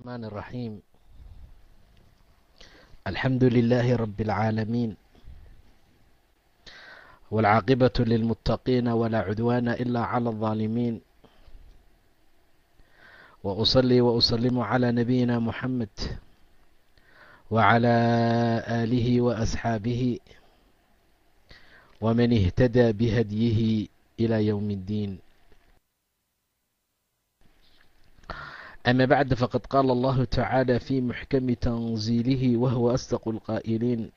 الرحمن الرحيم الحمد لله رب العالمين والعاقبة للمتقين ولا عدوان إلا على الظالمين وأصلي وأسلم على نبينا محمد وعلى آله وأصحابه ومن اهتدى بهديه إلى يوم الدين أما بعد فقد قال الله تعالى في محكم تنزيله وهو أصدق القائلين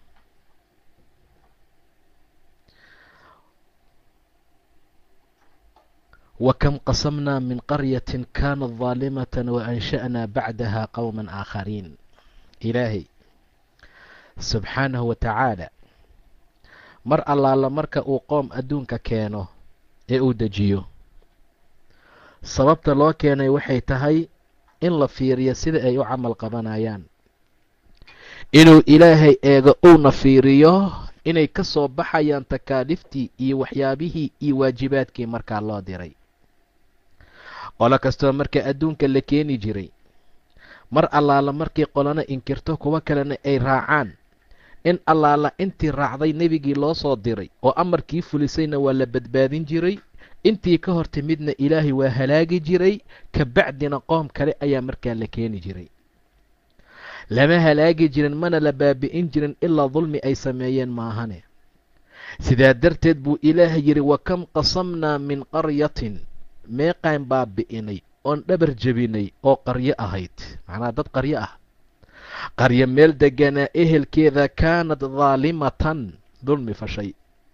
وكم قصمنا من قرية كانت ظالمة وأنشأنا بعدها قوما آخرين إلaahay subxaanahu wa tacaala mar allaala marka uu qoom adduunka keeno ee uu dejiyo sababta loo keenay waxay tahay in la fiiriyo sida ay u camal qabanayaan inuu ilaahay eego uuna fiiriyo inay ka soo baxayaan takaaliiftii iyo waxyaabihii iyo waajibaadkii markaa loo diray qolo kastoo marka adduunka la keeni jiray mar allaala markii qolana inkirto kuwo kalena ay raacaan in allaala intii raacday nebigii loo soo diray oo amarkii fulisayna waa la badbaadin jiray intii ka hor timidna ilaahay waa halaagi jiray ka bacdina qoom kale ayaa markaa la keeni jiray lama halaagi jirin mana la baabi'in jirin ilaa dulmi ay sameeyeen maahane sidaa darteed buu ilaahay yidhi wa kam qasamnaa min qaryatin meeqaan baabi'inay oon dhabar jebinay oo qaryo ahayd macnaha dad qaryo ah qaryo meel deganaa ehelkeeda kaanad daalimatan dulmi fashay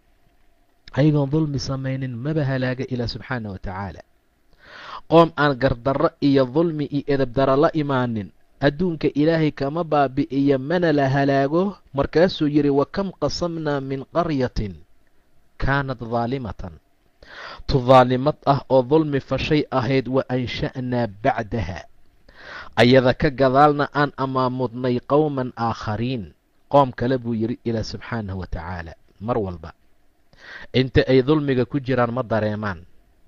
ayagoon dulmi samaynin maba halaaga ilaa subxaana wa tacaala qoom aan gardarro iyo dulmi iyo edabdara la imaanin adduunka ilaahay kama baabi'iyo mana la halaago markaasuu yidhi wa kam qasamnaa min qaryatin kaanad daalimatan tu daalimad ah oo dulmi fashay ahayd wa ansha'naa bacdaha ayada ka gadaalna aan amaamudnay qowman aakhariin qoom kale buu yidhi ilaa subxaanahu wa tacaala mar walba inta ay dulmiga ku jiraan ma dareemaan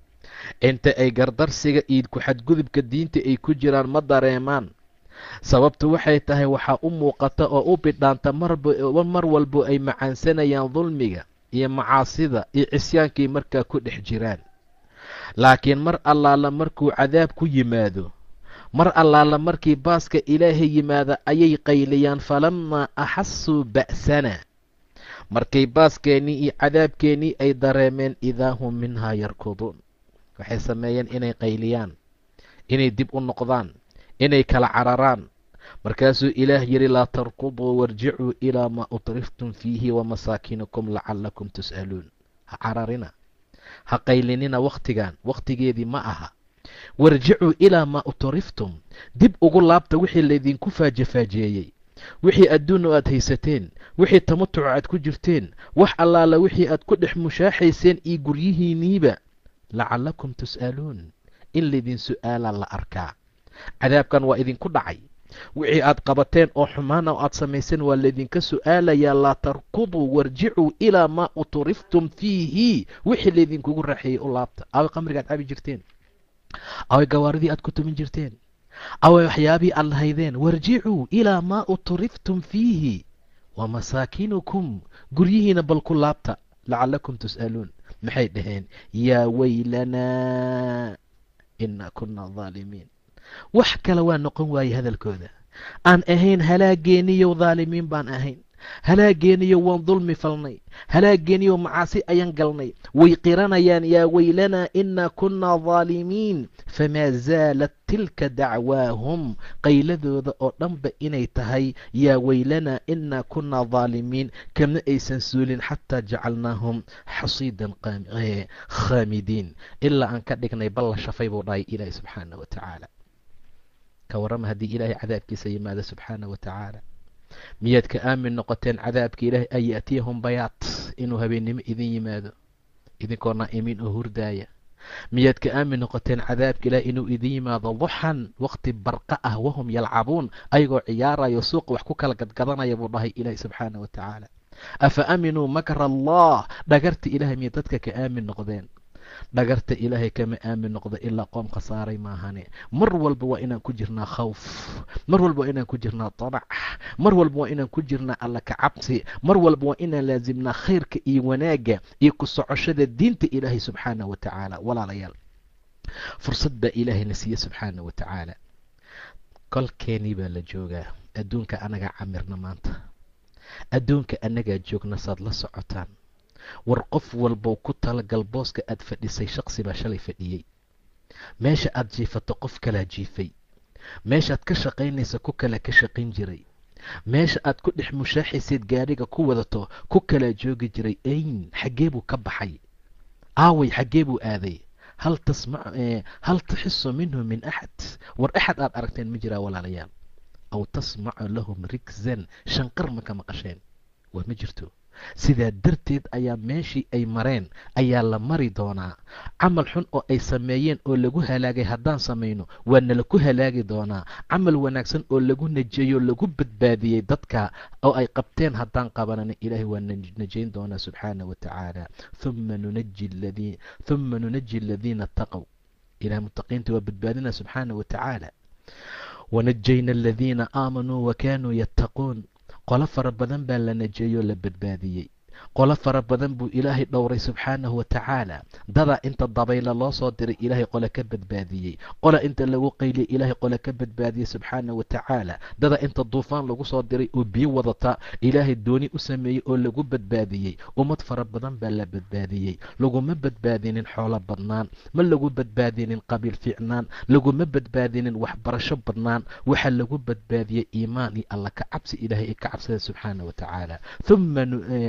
inta ay gardarsiga iyo ku-xadgudubka diinta ay ku jiraan ma dareemaan sababtu waxay tahay waxaa u muuqata oo u bidhaanta mar walbo ay macaansanayaan dulmiga iyo macaasida iyo cisyaankay markaa ku dhex jiraan laakiin mar allaala markuu cadaab ku yimaado mar allaala markii baaska ilaahay yimaada ayay qayliyaan falamaa axasuu ba'sana markay baaskeenii iyo cadaabkeenii ay dareemeen idaa hum minhaa yarkuduun waxay sameeyeen inay qayliyaan inay dib u noqdaan inay kala cararaan markaasuu ilaah yidhi laa tarkuduu warjicuu ilaa maa utriftum fiihi wamasaakinukum lacallakum tus'aluun ha cararina ha qaylinina wakhtigan wakhtigeedii ma aha warjicuu ilaa maa utriftum dib ugu laabta wixii laydinku faajafaajeeyey wixii adduunna aad haysateen wixii tamatuca aad ku jirteen wax allaala wixii aad ku dhex mushaaxayseen iyo guryihiinniiba lacallakum tus'aluun in laydin su'aalaa la arkaa cadaabkan waa idinku dhacay wixii aad qabateen oo xumaana oo aad samayseen waa laydinka su'aalayaa laa tarkuduu warjicuu ilaa maa utriftum fiihi wixii laydinkugu raaxeeyey u laabta away qamriga aad cabi jirteen away gawaaridii aad ku tumin jirteen away waxyaabihii aad lahaydeen warjicuu ilaa maa utriftum fiihi wa masaakinukum guryihiina bal ku laabta lacallakum tus'aluun maxay dhaheen yaa weylanaa inaa kunaa daalimiin wax kale waa noqon waaye hadalkooda aan ahayn halaageeniyow daalimiin baan ahayn halaageeniyo waan dulmi falnay halaageeniyo macaasi ayaan galnay way qiranayaan yaa weylanaa inaa kunnaa daalimiin famaa zaalat tilka dacwaahum qayladooda oo dhanba inay tahay yaa weylanaa inaa kunnaa daalimiin kama aysan suulin xataa jacalnaahum xasiidan khaamidiin ilaa aan ka dhignay balla shafay buu dhahay ilaahi subxaana wa tacaala ka warrama haddii ilaahay cadaabkiisa yimaado subxaana wa tacaala miyaad ka aamin noqoteen cadaabka ilaahay an ya'tiyahum bayaat inuu habeennimo idin yimaado idinkoo naa'imiin oo hurdaaya miyaad ka aamin noqoteen cadaabka ilaahay inuu idin yimaado duxan waqti barqa ah wahum yalcabuun ayagoo ciyaarayo suuqa wax ku kala gadgadanaya buu dhahay ilaahi subxaana wa tacaala afa aaminuu makra allah dhagarta ilahay miyay dadka ka aamin noqdeen dhagarta ilaahay kama aamin noqdo ilaa qoom khasaaray maahane mar walba waa inaan ku jirnaa khawf mar walba waa inaan ku jirnaa danac mar walba waa inaan ku jirnaa alla ka cabsi mar walba waa inaan laasimnaa khayrka iyo wanaagga iyo ku socoshada diinta ilaahay subxaanah wa tacaala walaalayaal fursad baa ilaahayna siiye subxaana wa tacaala kolkeenii baa la joogaa adduunka anagaa camirna maanta adduunka annagaa joogna saad la socotaan war qof walbow ku talagal booska aad fadhisay shaqsi baa shalay fadhiyey meesha aad jiifato qof kalaa jiifay meeshaad ka shaqaynaysa ku kala ka shaqayn jiray meesha aad ku dhex mushaaxaysayd gaadhiga ku wadato ku kalaa joogi jiray ayn xaggee buu ka baxay aaway xaggee buu aaday hal tasma hal taxisu minhu min axad war axad aad aragteen ma jiraa walaalayaal aw tasmacu lahum rigzan shanqar ma ka maqasheen waa ma jirto sidaa darteed ayaa meeshii ay mareen ayaa la mari doonaa camal xun oo ay sameeyeen oo lagu halaagay haddaan samayno waa nala ku halaagi doonaa camal wanaagsan oo lagu najeeyo lagu badbaadiyey dadka oo ay qabteen haddaan qabanana ilaahay waa najayn doonaa subxaana wa tacaala uma nunaji ladii huma nunaji aladiina ataqow ilahay mutaqiinta waa badbaadina subxaana wa tacaala wanajayna aladiina aamanuu wa kaanuu yattaquun qolo fara badan baa la najeeyoo la badbaadiyey qolo fara badan buu ilaahay dhowray subxaanahu wa tacaala dadaa inta dabayla loo soo diray ilaahay qole ka badbaadiyey qola inta lagu qayliyay ilaahay qole ka badbaadiyey subxaanahu wa tacaala dadaa inta duufaan lagu soo diray oo biyo wadata ilaahay dooni u sameeyey oo lagu badbaadiyey ummad fara badan baa la badbaadiyey laguma badbaadinin xoolo badnaan ma lagu badbaadinin qabiil fiicnaan laguma badbaadinin waxbarasho badnaan waxaa lagu badbaadiyey iimaan iyo alla ka cabsi ilaahay ee ka cabsada subxaana wa tacaala uma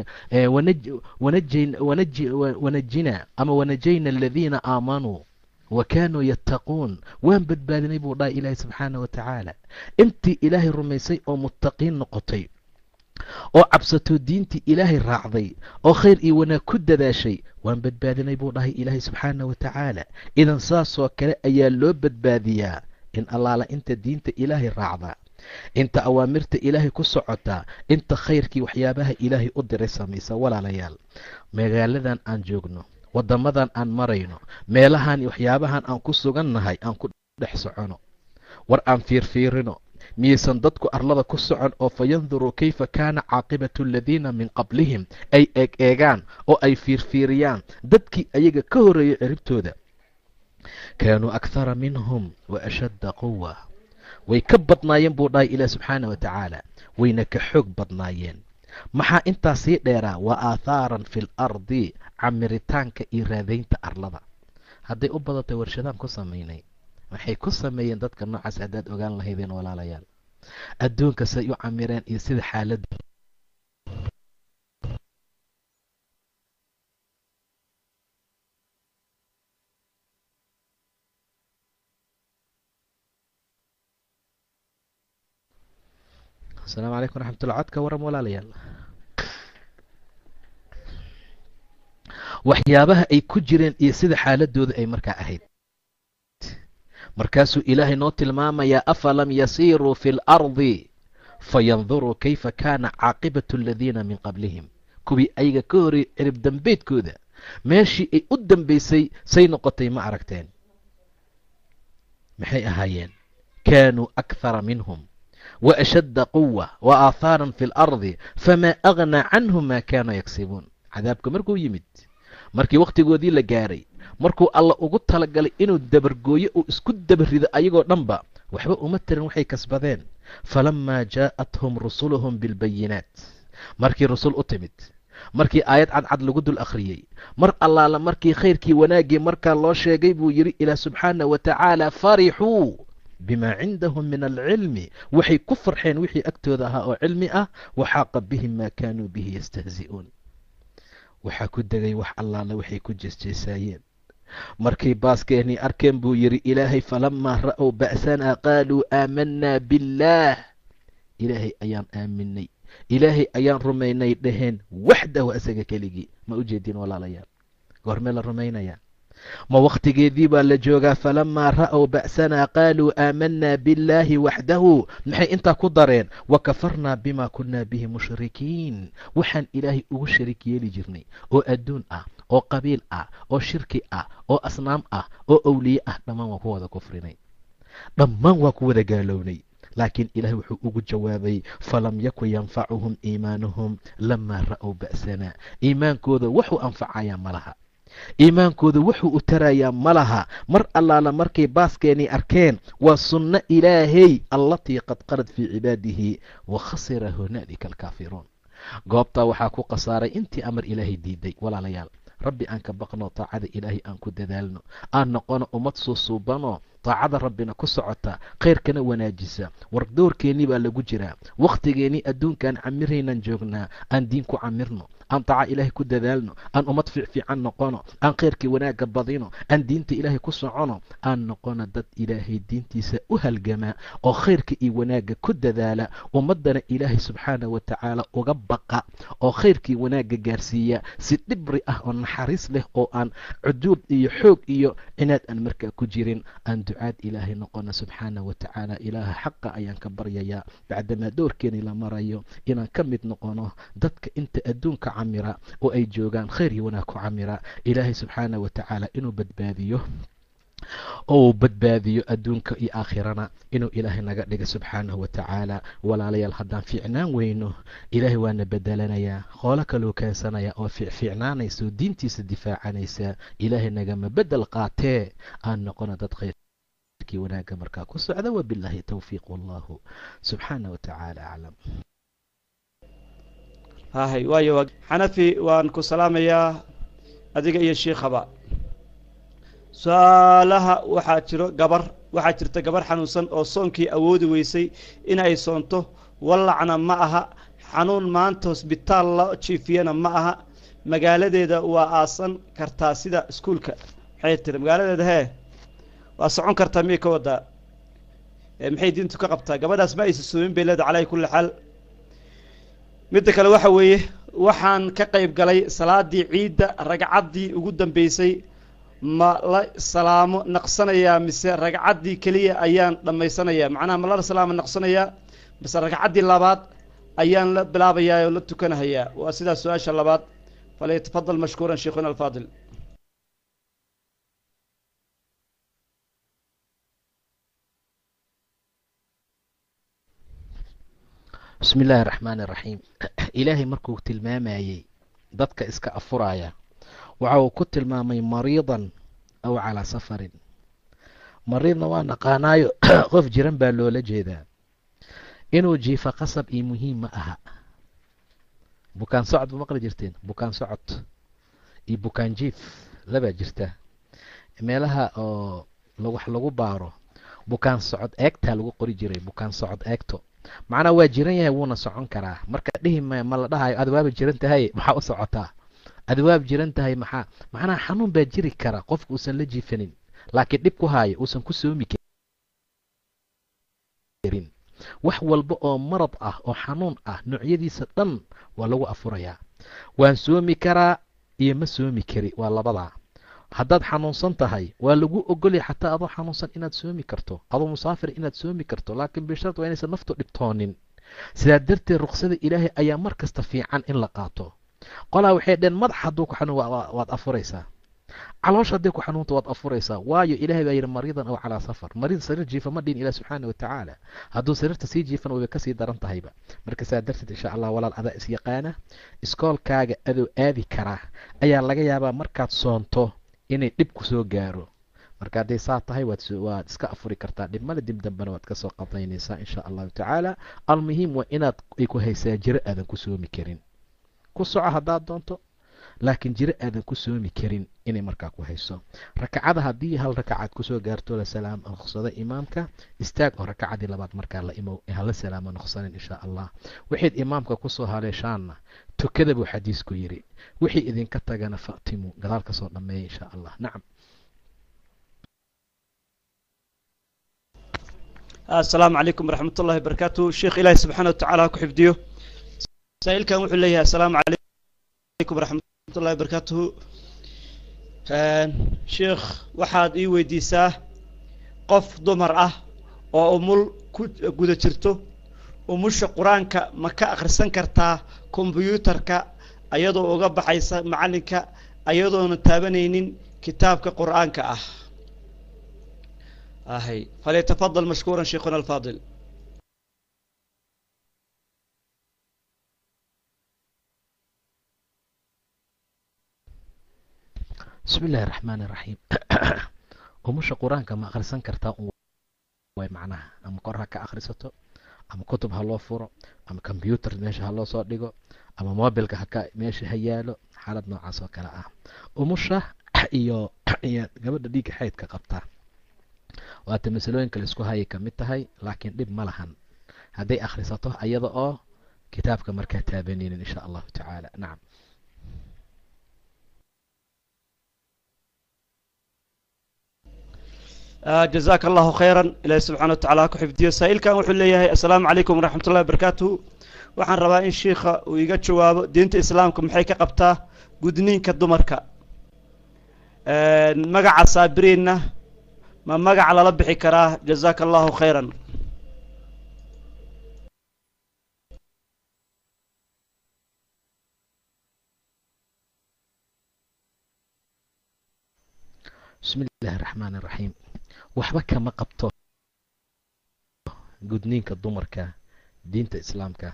wanajinaa ama wanajayna aladiina aamanuu wa kaanuu yattaquun waan badbaadinay buu dhahay ilaahay subxaana wa tacaala intii ilaahay rumaysay oo muttaqiin noqotay oo cabsato diintii ilaahay raacday oo khayr iyo wanaag ku dadaashay waan badbaadinay buu dhahay ilaahay subxaana wa tacaala idan saasoo kale ayaa loo badbaadiyaa in allaala inta diinta ilaahay raacda inta awaamirta ilaahay ku socotaa inta khayrkii waxyaabaha ilaahay u diray samaysa walaalayaal magaaladan aan joogno waddamadan aan marayno meelahan waxyaabahan aan ku sugannahay aan ku dhex socono war aan fiirfiirino miyaysan dadku arlada ku socon oo fa yanduruu kayfa kaana caaqibatu aladiina min qablihim ay eeg eegaan oo ay fiirfiiriyaan dadkii ayaga ka horreeyay ciribtooda kaanuu akhara minhum wa ashadda quwa way ka badnaayeen buu dhahay ilaah subxaana wa tacaala wayna ka xoog badnaayeen maxaa intaa sii dheeraa wa aathaaran fi l ardi camiritaanka iyo raadaynta arlada hadday u badatay warshadaan ku samaynay waxay ku sameeyeen dadka noocaas haddaad ogaan lahaydeen walaalayaal adduunka say u camireen iyo sida xaaladda asalaamu calaykum waraxmatullah codka waran walaalayaal waxyaabaha ay ku jireen iyo sida xaaladooda ay markaa ahayd markaasuu ilaahay noo tilmaamayaa afalam yasiiruu fi lardi fayanduruu kayfa kaana caaqibatu aladiina min qablihim kuwii ayaga ka horey cirib dambeedkooda meeshii ay u dambaysay say noqotay ma aragteen maxay ahaayeen kaanuu akhara minhum waashadda quwa wa aathaaran fi lardi famaa aghnaa canhum maa kaanuu yagsibuun cadaabka markuu yimid markii wakhtigoodii la gaaray markuu alla ugu talagalay inuu dabargooyo uu isku dabarido ayagoo dhanba waxba uma tirin waxay kasbadeen falamaa jaa'athum rusuluhum bilbayinaat markii rusul u timid markii aayad cadcad lagu dul akhriyey mar allaala markii khayrkii wanaaggii markaa loo sheegay buu yidhi ilaah subxaana wa tacaala farixuu bimaa cindahum min alcilmi waxay ku farxeen wixii agtooda ahaa oo cilmi ah waxaaqa bihim maa kaanuu bihi yastahzi'uun waxaa ku degay wax allaala waxay ku jeesjeesaayeen markay baaskeenii arkeen buu yidhi ilaahay falamaa ra'ow ba'sanaa qaaluu aamanaa billaah ilaahay ayaan aaminay ilaahay ayaan rumaynay dhaheen waxdahu asaga keligii ma u jeedin walaalayaal goormee la rumaynayaa ma wakhtigeedii baa la joogaa falamaa ra'ow ba'sanaa qaaluu aamanaa billaahi waxdahu maxay intaa ku dareen wa kafarnaa bimaa kunnaa bihi mushrikiin waxaan ilaahay ugu sharig yeeli jirnay oo adduun ah oo qabiil ah oo shirki ah oo asnaam ah oo owliye ah dhammaan waa ku wada kufrinay dhammaan waa ku wada gaalownay laakiin ilaah wuxuu ugu jawaabay falam yakun yanfacuhum iimaanuhum lamaa ra'ow ba'sana iimaankooda wuxuu anfacayaa ma laha iimaankooda wuxuu u tarayaa ma laha mar allaala markay baaskeenii arkeen waa sunno ilaahay allatii qad qarad fii cibaadihi wa khasira hunaalika alkaafiruun goobtaa waxaa ku khasaaray intii amar ilaahay diiday walaalayaal rabbi aan ka baqno taacada ilaahay aan ku dadaalno aan noqono ummad suusuubanoo taacada rabbina ku socota khayrkana wanaajisa war doorkeennii baa lagu jiraa wakhtigeennii adduunkaan camiraynan joognaa aan diin ku camirno aan taaca ilaahay ku dadaalno aan ummad fiicfiican noqono aan khayrkii wanaagga badino aan diinta ilaahay ku socono aan noqono dad ilaahay diintiisa u halgamaa oo khayrka iyo wanaagga ku dadaala ummaddana ilaahay subxaana wa tacaala uga baqa oo khayrkii wanaagga gaarsiiya si dhibri ah oo naxariis leh oo aan cuduub iyo xoog iyo cinaad aan markaa ku jirin aan ducaad ilaahay noqono subxaana wa tacaala ilaaha xaqa ayaan ka baryayaa bacdamaa doorkeeni la marayo inaan ka mid noqono dadka inta adduunka camira oo ay joogaan khayr iyo wanaag ku camira ilaahay subxaana wa tacaala inuu badbaadiyo oo uu badbaadiyo adduunka iyo aakhirana inuu ilaahay naga dhiga subxaanahu wa tacaala walaalayaal haddaan fiicnaan weyno ilaahay waana bedelanayaa qoolo kaluu keensanaya oo fiicfiicnaanaysa oo diintiisa difaacanaysa ilaahay nagama bedel qaatee aan noqono dad khayrkii wanaagga markaa ku socda wabilaahi towfiiq wallahu subxaana wa tacaala aclam hahay waayo xanafi waan ku salaamayaa adiga iyo shiikhaba su-aalaha waxaa jiro gabar waxaa jirta gabar xanuunsan oo soonkii awoodi weysay inay soonto wallacna ma aha xanuun maanta hosbitaal la jiifiyana ma aha magaaladeeda waa aasan kartaa sida iskuulka maxay tiri magaaladeeda hee waa socon kartaa miyay ka wadaa maxay diintu ka qabtaa gabadhaas ma aysa soomin bay leeda calaa kulli xaal midda kale waxa weeye waxaan ka qayb galay salaadii ciidda ragcaddii ugu dambeysay ma la salaamo naqsanayaa mise ragcaddii keliya ayaan dhammaysanayaa macnaha ma la salaamo naqsanayaa mise ragcaddii labaad ayaan la bilaabayaa oo la tukanahayaa waa sidaas su-aasha labaad falyatafadal mashkuuran sheikhuna alfaadil bismi illaahi araxmaani iraxiim ilaahay markuu tilmaamayey dadka iska afuraya waxa uu ku tilmaamay mariidan aw calaa safarin mariidna waa naqaanaayo qof jiran baa loola jeedaa inuu jiifa qasab iyo muhiim ma aha bukaan socod ma maqli jirteen bukaan socod iyo bukaan jiif labaa jirta meelaha oo wax lagu baaro bukaan socod eegtaa lagu qori jiray bukaan socod eegto macnaa waa jiran yahay wuuna socon karaa marka dhihi ma ma la dhahayo ad waaba jiran tahay maxaa u socotaa ad waab jiran tahay maxaa macnaha xanuun baa jiri kara qofka uusan la jiifanin laakiin dhib ku haayo uusan ku soomi karin wax walba oo marad ah oo xanuun ah noocyadiisa dhan waa lagu afurayaa waan soomi karaa iyo ma soomi kari waa labadaa haddaad xanuunsan tahay waa lagu ogolya xataa adoo xanuunsan inaad soomi karto adoo musaafir inaad soomi karto laakiin bishart waa inaysan naftu dhibtoonin sidaa darteed ruksada ilaahay ayaa mar kasta fiican in la qaato qolaa waxay dheen madax hadduu ku xanuun waad afuraysaa caloosha hadday ku xanuunta waad afuraysaa waayo ilahay baa yidhi mariidan aw calaa safar mariid sariir jiifa ma dhihin ilah subxaana wa tacaala hadduu sariirta sii jiifan wayba kasii daran tahayba marka saa darteed insha allah walaal adaa is yaqaana iskoolkaaga adoo aadi karaa ayaa laga yaabaa markaad soonto inay dhib ku soo gaaro marka hadday saa tahay waad waad iska afuri kartaa dhibmale dib dambena waad kasoo qadaynaysaa insha allahu tacaala almuhiim waa inaad ay ku haysaa jiro aadan ku soomi karin ku soco haddaad doonto laakiin jiro aadan ku soomi karin inay markaa ku hayso rakacada haddii hal rakacaad kusoo gaarto la salaam noqsado imaamka istaag oo rakacadii labaad markaa la imow hala salaamo noqsanin insha allah waxayd imaamka kusoo haleeshaanna tukada buu xadiisku yidhi wixii idinka tagana fa'timu gadaal ka soo dhammeeya insha allah nacam asalaamu calaykum waraxmat ullahi barakaatu sheekh ilaahi subxaana watacaala ha ku xifdiyo saa-iilkan wuxuu leeyahay asalaamu calaykum waraxmatullahi barakaatuhu sheekh waxaad ii weydiisaa qof dumar ah oo umul ku guda jirto umusha qur-aanka ma ka akhrisan kartaa kombyuutarka iyadoo uga baxaysa macallinka ayadoona taabanaynin kitaabka qur'aanka ah ahay falyatafadal mashkuuran sheikhuna alfaadil bismi illaahi raxmaan iraxiim umusha qur-aanka ma akhrisan kartaa way macnaha ama kor ha ka akhrisato ama kutub ha loo furo ama combyuutar meesha ha loo soo dhigo ama mobilka haka meesha ha yaalo xaalad noocaas oo kale ah umusha iyo iyo gabadha dhiigga xaydka qabtaa waata masalooyinka laisku hayay ka mid tahay laakiin dhib ma lahan hadday akhrisato ayada oo kitaabka markaa taabanaynin insha allahu tacaala nacam jazaaka allahu khayran ilaahi subxana wa tacala ha ku xifdiyo saa'ilkan wuxuu leeyahay assalaamu calaykum waraxmat ullahi wabarakaatuhu waxaan rabaa in shiikha uu iga jawaabo diinta islaamka maxay ka qabtaa gudniinka dumarka magaca saabiriinna ma magaca lala bixi karaa jazaaka allahu khayran bismi illaahi raxmaan iraxiim waxba kama qabto gudniinka dumarka diinta islaamka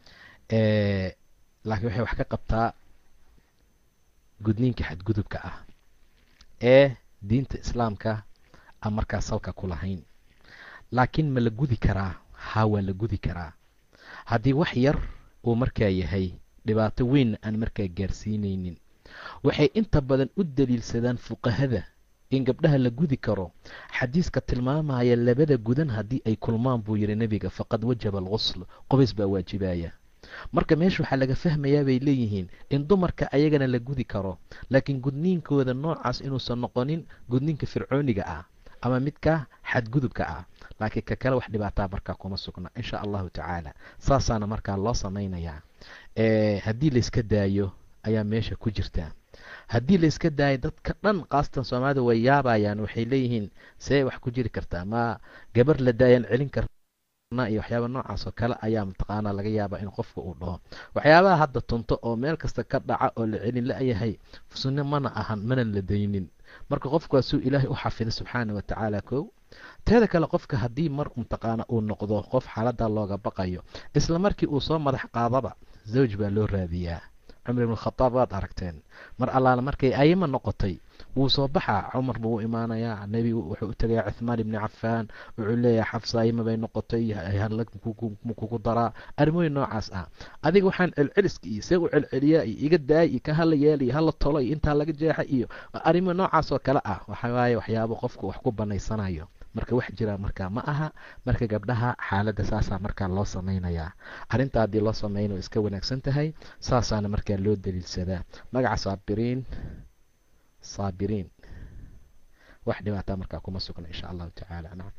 laakiin waxay wax ka qabtaa gudniinka xadgudubka ah ee diinta islaamka aan markaa salka ku lahayn laakiin ma la gudi karaa haa waa la gudi karaa haddii wax yar uu markaa yahay dhibaato weynna aan markaa gaarsiinaynin waxay inta badan u daliilsadaan fuqahada in gabdhaha la gudi karo xadiiska tilmaamaya labada gudan haddii ay kulmaan buu yidhi nebiga faqad wajaba alqusl qobays baa waajibaya marka meesha waxaa laga fahmayaa bay leeyihiin in dumarka ayagana la gudi karo laakiin gudniinkooda noocaas inuusan noqonin gudniinka fircooniga ah ama midka xadgudubka ah laakiin ka kale wax dhibaataa markaa kuma sugna insha allahu tacaala saasaana markaa loo samaynayaa haddii layska daayo ayaa meesha ku jirta haddii layska daayo dadka dhan kaasatan soomaalida way yaabayaan waxay leeyihiin see wax ku jiri kartaa ma gabar la daayaan celin karna iyo waxyaaba noocaas oo kale ayaa mataqaanaa laga yaabaa in qofka uu dhaho waxyaabaha hadda tunto oo meel kasta ka dhaca oo la celin la-yahay sunno mana ahan manan la daynin marka qofku waa suu ilaahay u xafiday subxaana wa tacaala kow teeda kale qofka haddii mar mataqaana uu noqdo qof xaaladda looga baqayo isla markii uu soo madax qaadaba zawj baa loo raadiyaa cumar ibn khadaab waad aragteen mar allaala markay ayima noqotay wuu soo baxaa cumar buu u imaanayaa nebigu wuxuu u tegayaa cuthmaan ibni cafaan wuxuu leeyahay xafsa ayima bay noqotay kugu daraa arrimooyin noocaas ah adiga waxaan celceliska iyo see u celceliyaa iyo iga daay iyo ka hala yeela iyo hala tolo iyo intaa laga jeexa iyo arrimo noocaas oo kale ah waxa waaye waxyaabo qofku wax ku banaysanayo marka wax jira markaa ma aha marka gabdhaha xaaladda saasaa markaa loo samaynayaa arrinta haddii loo samayna way iska wanaagsan tahay saasaana markaa loo daliilsadaa magaca saabiriin saabiriin wax dhibaataa markaa kuma sugna insha allahu tacaala nacam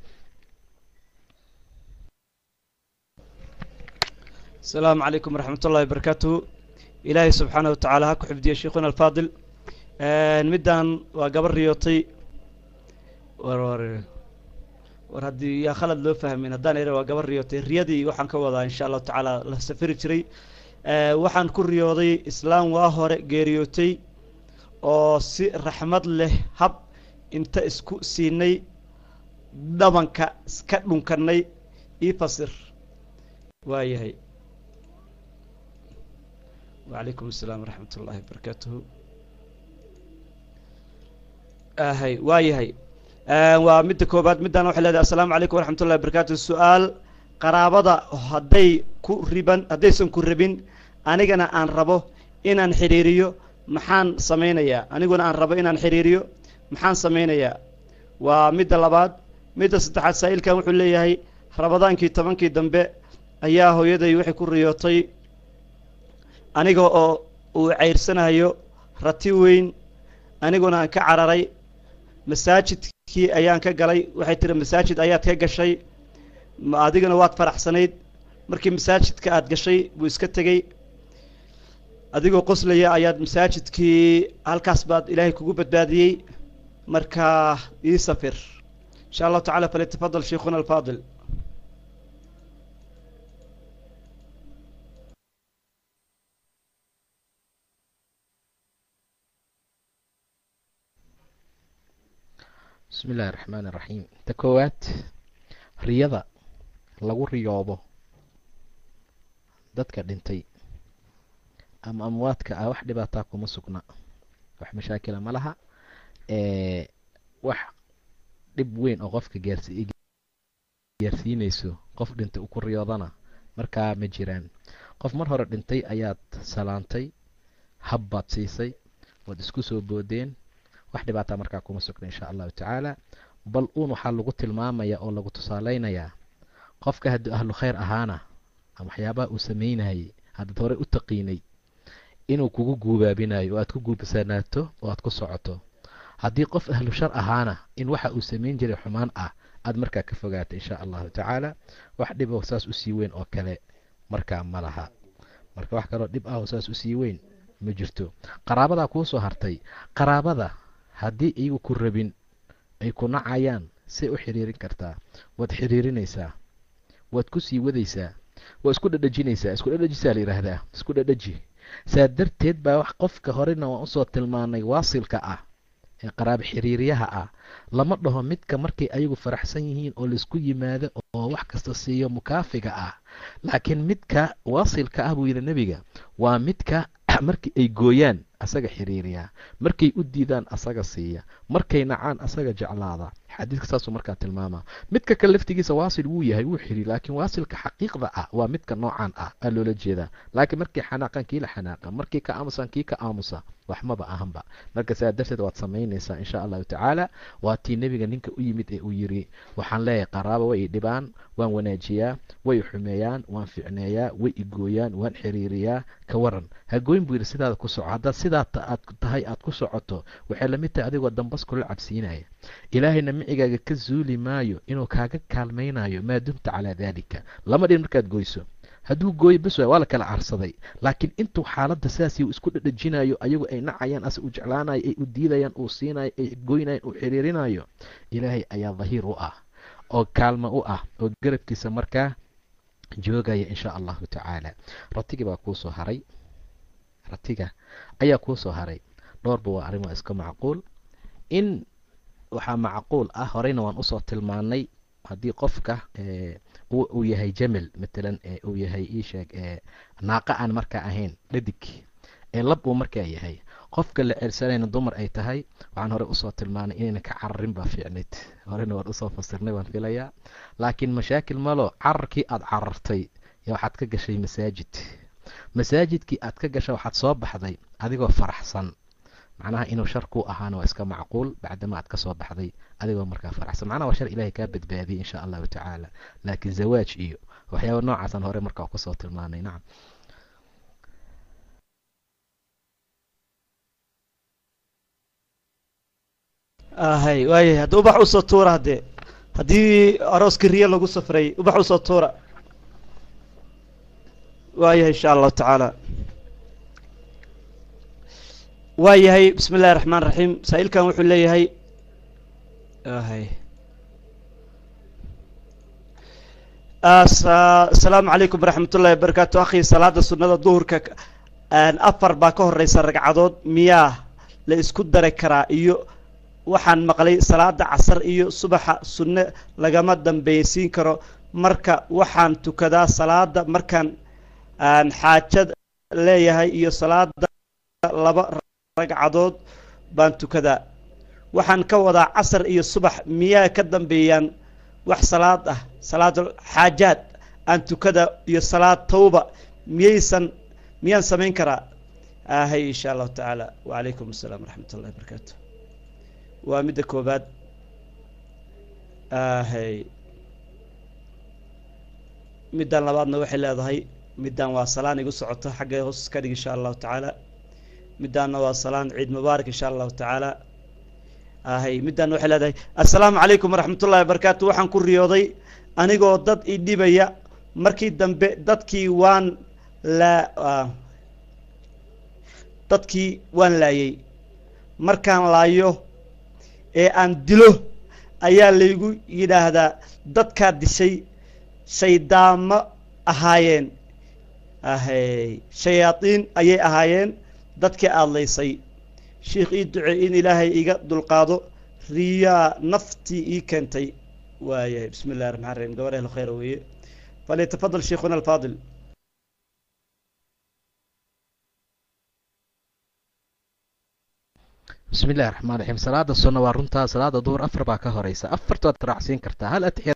asalaamu calaykum waraxmat ullahi wabarakaatuhu ilaahay subxaana wa tacaala ha ku xifdiya sheikhuna alfaadil middan waa gabar riyootay war war war haddii yaa khalad loo fahmin haddaan ira waa gabar riyootay riyadii waxaan ka wadaa insha allahu tacaala la safiri jiray waxaan ku riyooday islaam waa hore geeriyootay oo si raxmad leh hab inta isku siinay dhabanka iska dhunkanay ii fasir waayahay wacalaykum asalaam waraxmat ullaahi wabarakaatuhu ahay waayahay waa midda koobaad middan waxay leedahay assalaamu calaykum waraxmat ullahi wabarakatuh su-aal qaraabada hadday ku riban haddaysan ku rabin anigana aan rabo inaan xidhiiriyo maxaan samaynayaa aniguna aan rabo inaan xidhiiriyo maxaan samaynayaa waa midda labaad midda saddexaad saa'ilkan wuxuu leeyahay rabadaankii tobankii dambe ayaa hooyaday waxay ku riyootay aniga oo uu ceyrsanayo rati weyn aniguna aan ka cararay masaajidkii ayaan ka galay waxay tiri masaajid ayaad ka gashay adigana waad faraxsanayd markii masaajidka aad gashay buu iska tegey adigoo qoslaya ayaad masaajidkii halkaas baad ilaahay kugu badbaadiyey markaa ii safir insha allahu tacala falyatafadal sheikhuna alfaadil bismi illaahi raxmaan iraxiim ta koowaad riyada lagu riyoobo dadka dhintay ama amwaadka ah wax dhibaataa kuma sugna wax mashaakila ma laha wax dhib weyn oo qofka gaarsi gaarsiinayso qof dhintay uu ku riyoodana markaa ma jiraan qof mar hore dhintay ayaad salaantay hab baad siisay waad isku soo boodeen wax dhibaataa markaa kuma sugna insha allahu tacaala bal uun waxaa lagu tilmaamayaa oo lagu tusaaleynayaa qofka haddii ahlu khayr ahaana ama waxyaabaha uu sameynayay haddaad horey u taqiinay inuu kugu guubaabinayo oo aad ku guubsanaato oo aad ku socoto haddii qof ahlu shar ahaana in waxa uu samayn jiray xumaan ah aad markaa ka fogaato insha allahu tacaala wax dhib oo saas usii weyn oo kale markaa ma laha marka wax kaloo dhib ah oo saas usii weyn ma jirto qaraabadaa kuu soo hartay qaraabada haddii iyagu ku rabin ay ku nacayaan say u xiriirin kartaa waad xiriirinaysaa waad ku sii wadaysaa waa isku dhadhajinaysaa isku dhadhajisaa la yidhaahdaa isku dhadhaji saa darteed baa wax qofka horena waan usoo tilmaanay waasilka ah ee qaraabo xiriiryaha ah lama dhaho midka markay ayagu faraxsan yihiin oo laisku yimaado oo wax kasta siiyo mukaafiga ah laakiin midka waasilka ah buu yidhi nebiga waa midka markii ay gooyaan asaga xiriiriyaa markay u diidaan asaga siiya markay nacaan asaga jeclaada xadiiska saasuu markaa tilmaamaa midka kale laftigiisa waasil wuu yahay wuu xiriir laakiin waasilka xaqiiqda ah waa midka noocan ah aa loola jeedaa laakiin markii xanaaqan kii la xanaaqa markii ka aamusan kii ka aamusa wax maba ahanba marka saa darteed waad samaynaysaa insha allahu tacaala waa tii nebiga ninka u yimid ee uu yiri waxaan leeyahay qaraaba way i dhibaan waan wanaajiyaa way i xumeeyaan waan ficneeyaa way i gooyaan waan xiriiriyaa ka waran hagooyn buu yidhi sidaada ku soco haddaad sidaa aad tahay aad ku socoto waxay lamid tahay adigoo dambas kula cabsiinaya ilaahayna micigaaga ka zuuli maayo inuu kaaga kaalmaynayo maa dumta calaa daalika lama dhin markaad goyso hadduu gooyo bes waa la kala carsaday laakiin intuu xaaladda sidaasi uu isku dhadhajinayo ayagu ay nacayaan ase uu jeclaanayo ay u diidayaan uu siinayo ay goynayaan uu xiriirinayo ilaahay ayaa dahiir u ah oo kaalmo u ah oo garabkiisa markaa joogaya insha allahu tacaala ratigii baa kuu soo haray ratiga ayaa kuu soo haray dhowrba waa arrin waa iska macquul in waxaa macquul ah horeyna waan usoo tilmaanay haddii qofka uu yahay jamel matalan uu yahay iisheeg naaqa aan markaa ahayn dhadig ee lab uu markaa yahay qofka la ceelsanayna dumar ay tahay waxaan hore usoo tilmaanay inayna ka cararin baa fiicnayd horena waan usoo fasirnay waan filayaa laakiin mashaakil malo cararkii aada carartay yo waxaad ka gashay masaajid masaajidkii aad ka gashay waxaad soo baxday adigoo faraxsan macnaha inuu shar ku ahaana waa iska macquul bacdama aad ka soo baxday adigoo markaa faraxsan macnaha waa shar ilahay kaa badbaadiyay insha allahu tacaala laakiin zawaaj iyo waxyaaba noocaasaan hore markaa kusoo tilmaanay nacam hay waayahay hadda ubax usoo tuura haddee haddii arooskii riyo lagu safray ubax usoo tuura waayahay insha allahu tacaala waa yahay bismi illahi raxmaan raxiim saa-iilkan wuxuu leeyahay hay asalaamu calaykum waraxmat ullahi wabarakaatu akhi salaada sunnada duhurka afar baa ka horeysa ragcadood miyaa la isku dari karaa iyo waxaan maqlay salaada casar iyo subaxa sunne lagama dambaysiin karo marka waxaan tukadaa salaada markaan xaajad leeyahay iyo salaada laba ragcadood baan tukadaa waxaan ka wadaa casar iyo subax miyaa ka dambeeyaan wax salaad ah salaad xaajaad aan tukada iyo salaad tawba miyaysan miyaan samayn karaa ahay insha allahu tacaala wacalaykum asalaam waraxmat ullahi barakaatu waa midda koobaad ahay middan labaadna waxay leedahay middan waa salaan igu socoto xagga hoos ka dhig insha allahu tacaala middaanna waa salaan ciid mubaarak insha allahu tacaala ahay middan waxay leedahay assalaamu calaykum waraxmat ullahi wabarakaatu waxaan ku riyooday anigoo dad i dhibaya markii dambe dadkii waan laa dadkii waan laayay markaan laayo ee aan dilo ayaa laygu yidhaahdaa dadkaa dishay shaydaamo ahaayeen ahay shayaadiin ayay ahaayeen dadkii aadlaysay sheikh ii ducey in ilaahay iga dulqaado riyaa naftii ii keentay waayahay bismi illahi raxmaan raxiim gabar ehlo khayra weeye falyatafadal sheikhuna alfaadil bismi illahi raxmaan raxiim salaada sunna waa runtaa salaada duhur afar baa ka horeysa afartood raacsiin kartaa hal atixiyaad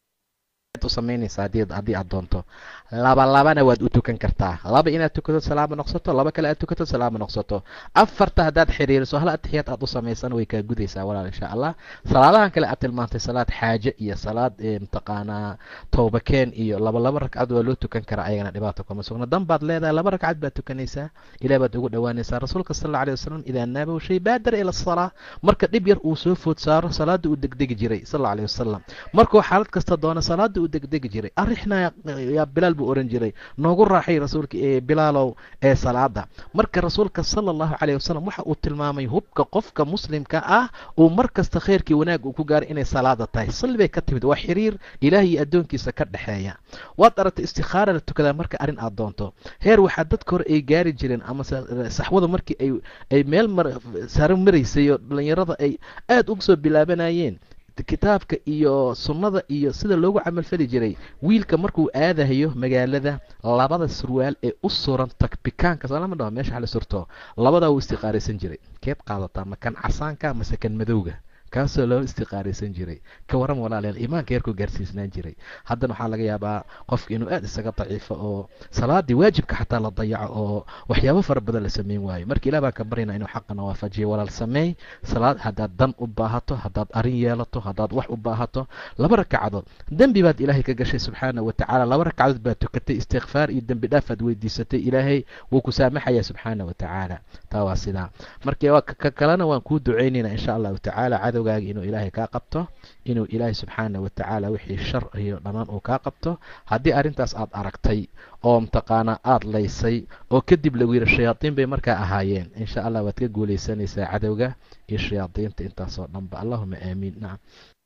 u samaynaysa haddii aad doonto laba labana waad u tukan kartaa laba inaad tukato salaamo noqsato laba kale aad tukato salaamo noqsato afarta haddaad xiriiriso hal atixiyaad aad u samaysan way kaa gudaysaa walaal insha allah salaadahan kale aad tilmaantay salaad xaaje iyo salaad mataqaanaa towbakeen iyo laba laba ragcad waa loo tukan karaa ayagana dhibaato kuma sugna dan baad leedahay laba ragcad baad tukanaysaa ilah baad ugu dhowaanaysaa rasuulka sal alla alay wasalam idaa naabahu shay baadara ila asalaa marka dhib yar uu soo food saaro salaada uu degdegi jiray sal alla alay wasalam markuu xaalad kasta doono salaada uu degdegi jiray arixna yaa bilaal buu ohan jiray noogu raaxay rasuulka ee bilaalow ee salaada marka rasuulka sala allahu calayh wasalam waxa uu tilmaamay hubka qofka muslimka ah uu mar kasta khayrkii wanaag uu ku gaaray inay salaada tahay salli bay ka timid waa xiriir ilaah iyo addoonkiisa ka dhexeeya waad aragtay istikhaara la tukadaa marka arrin aad doonto heer waxaa dadka hore ay gaari jireen ama saxwada markii ay ay meel mar saro maraysay oo dhallinyarada ay aada uga soo bilaabanayeen kitaabka iyo sunnada iyo sida loogu camalfali jiray wiilka markuu aadahayo magaalada labada surwaal ee u suran tagbikaanka salama dhaho meesha hala surto labadaa wuu istiqaaraysan jiray keed qaadataa ma kan casaanka mase kan madowga kaasoo loo istiqaaraysan jiray ka waran walaalayaal iimaanka yarkuu gaarsiisnaan jiray haddana waxaa laga yaabaa qofka inuu aada isaga daciifo oo salaadii waajibka xataa la dayaco oo waxyaabo fara badan la sameyn waayo marka ilah baan ka baryana inuu xaqana waafajiyo walaal sameey salaad haddaad dan u baahato haddaad arin yeelato haddaad wax u baahato laba ragcadood dembi baad ilaahay ka gashay subxaana wa tacaala laba ragcadood baad tukatay istikfaar iyo dembi dhaaf aad weydiisatay ilaahay wuu ku saamaxaya subxaana wa tacaala taa waa sidaa marka ka kalena waan kuu ducaynaynaa insha allahu tacaala cadowgaaga inuu ilaahay kaa qabto inuu ilaahay subxaana wa tacaala wixii shar iyo dhammaan uu kaa qabto haddii arrintaas aad aragtay oo mataqaanaa aada laysay oo kadib lagu yidhi shayaadiin bay markaa ahaayeen insha allah waad ka guulaysanaysaa cadowga iyo shayaadiinta intaasoo dhanba allahuma aamiin nacam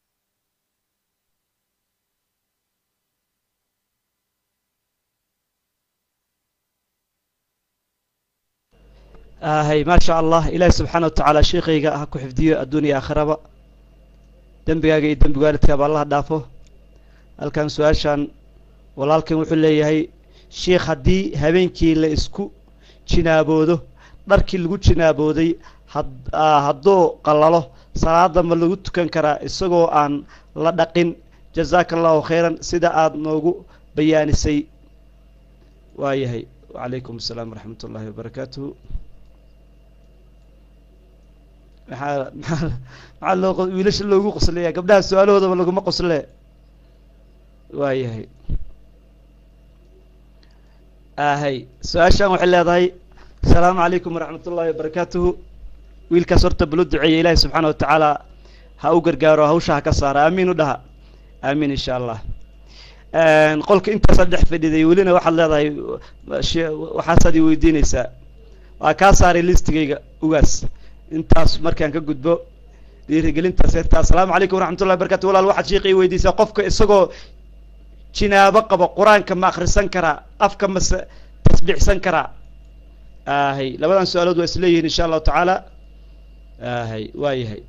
hay maa sha allah ilaahi subxaana wa tacaala sheikayga ha ku xifdiyo adduuniya aakhiraba dembigaaga iyo dembi waalidkaaba allaha dhaafo halkan su-aashan walaalkan wuxuu leeyahay sheikh haddii habeenkii la isku jinaaboodo dharkii lagu jinaabooday hadduu qallalo salaada ma lagu tukan karaa isagoo aan la dhaqin jazaaka allahu khayran sida aada noogu bayaanisay waayahay wacalaykum asalaam waraxmat ullaahi wabarakaatuhu maxaa maxaa maxaa loo wiilasha loogu qoslaya gabdhaha su-aalahoodaba laguma qosle waayahay ahay su-aashan waxay leedahay asalaamu calaykum waraxmat ullahi wabarakaatuhu wiilkaas horta balo duceeya ilaahi subxaana wa tacaala ha u gargaaro hawsha ha ka saara aamiin u dhaha aamiin insha allah qolka intaasaad dhex fadhiday welina waxaad leedahay waxaasaad i weydiinaysaa waa kaa saaray listigayga ugaas intaas markaan ka gudbo dhiirigelintaas heerta assalaamu calaykum waraxmat ullahi barakatu walaal waxaad sheika i weydiisaa qofka isagoo jinaabo qabo qur-aanka ma akhrisan karaa afka mase tasbiixsan karaa ahay labadan su-aalood waa isleeyihiin insha allahu tacaala ahay waa yahay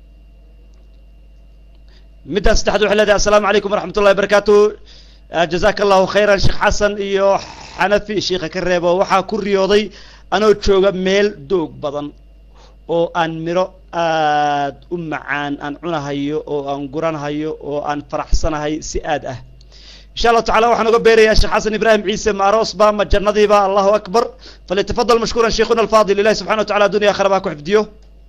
middaa saddexaad waxay leedahay assalaamu calaykum waraxmat ullahi barakatu jazaaka allahu khayran sheekh xasan iyo xanafi sheika ka reebo waxaa ku riyooday anoo jooga meel doog badan oo aan miro aad u macaan aan cunahayo oo aan guranhayo oo aan faraxsanahay si aad ah insha allahu tacala waxaan uga beerayaa sheekh xasan ibraahim ciise ma aroosba ma jannadiiba allahu akbar falyatafadal mashkuuran sheikhuna alfaadil ilahi subxana wa tacala adunya akhira baa ku xifdiyo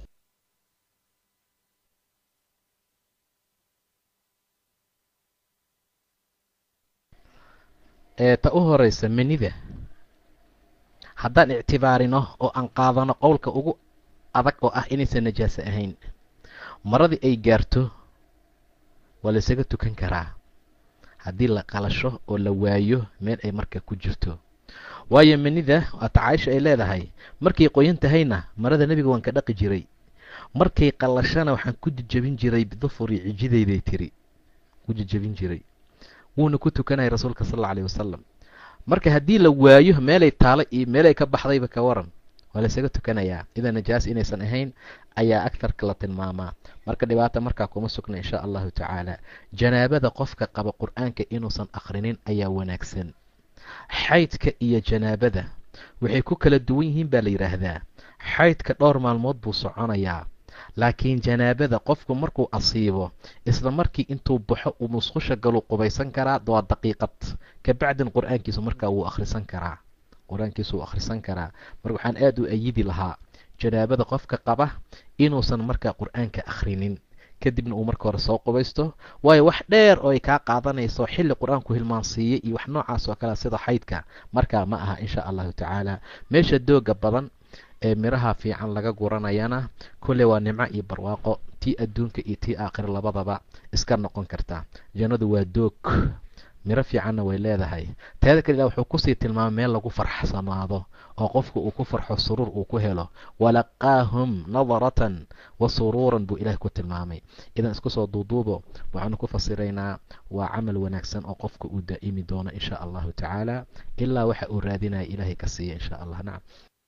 ta u horeysa manida haddaan ictibaarino oo aan qaadano qowlka ugu adag oo ah inaysan najaaso ahayn maradii ay gaarto waa laysaga tukan karaa haddii la qalasho oo la waayo meel ay marka ku jirto waayo manida waata caaisha ay leedahay markay qoyan tahayna marada nebiga waan ka dhaqi jiray markay qalashana waxaan ku jejebin jiray bidufuri cijidayday tiri ku jejebin jiray wuuna ku tukanaya rasuulka sal alla alayh wasalam marka haddii la waayo meelay taalo iyo meelay ka baxdayba ka waran waa laysaga tukanayaa idan najaas inaysan ahayn ayaa agtarka la tilmaamaa marka dhibaata markaa kuma sugna insha allahu tacaala janaabada qofka qaba qur-aanka inuusan akhrinin ayaa wanaagsan xaydka iyo janaabada waxay ku kala duwan yihiin baa la yidhaahdaa xaydka dhowr maalmood buu soconayaa laakiin janaabada qofku markuu asiibo isla markii intuu baxo uu musqusha galuu qubaysan karaa waa daqiiqad kabacdin qur-aankiisu markaa wuu akhrisan karaa qur-aankiisu wuu akhrisan karaa marka waxaan aada u ayidi lahaa janaabada qofka qaba inuusan markaa qur-aanka akhrinin kadibna uu marka hore soo qubaysto waayo wax dheer oo ay kaa qaadanayso xilli qur-aanku hilmaansiiyey iyo wax noocaas oo kale sida xaydka markaa ma aha insha allahu tacaala meesha dooga badan ee miraha fiican laga guranayana kolley waa nimco iyo barwaaqo tii adduunka iyo tii aakhira labadaba iska noqon karta jannadu waa doog miro fiicanna way leedahay teeda kale ilah wuxuu kusii tilmaamay meel lagu farxsanaado oo qofka uu ku farxo suruur uu ku helo walaqaahum nadaratan wa suruuran buu ilaah ku tilmaamay idan isku soo duuduubo waxaanu ku fasiraynaa waa camal wanaagsan oo qofka uu daa'imi doono insha allahu tacaala ilaa waxa uu raadinaya ilaahay ka siiya insha allah nacam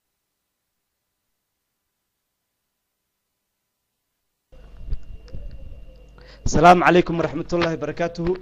asalaamu calaykum waraxmat ullaahi barakaatuhu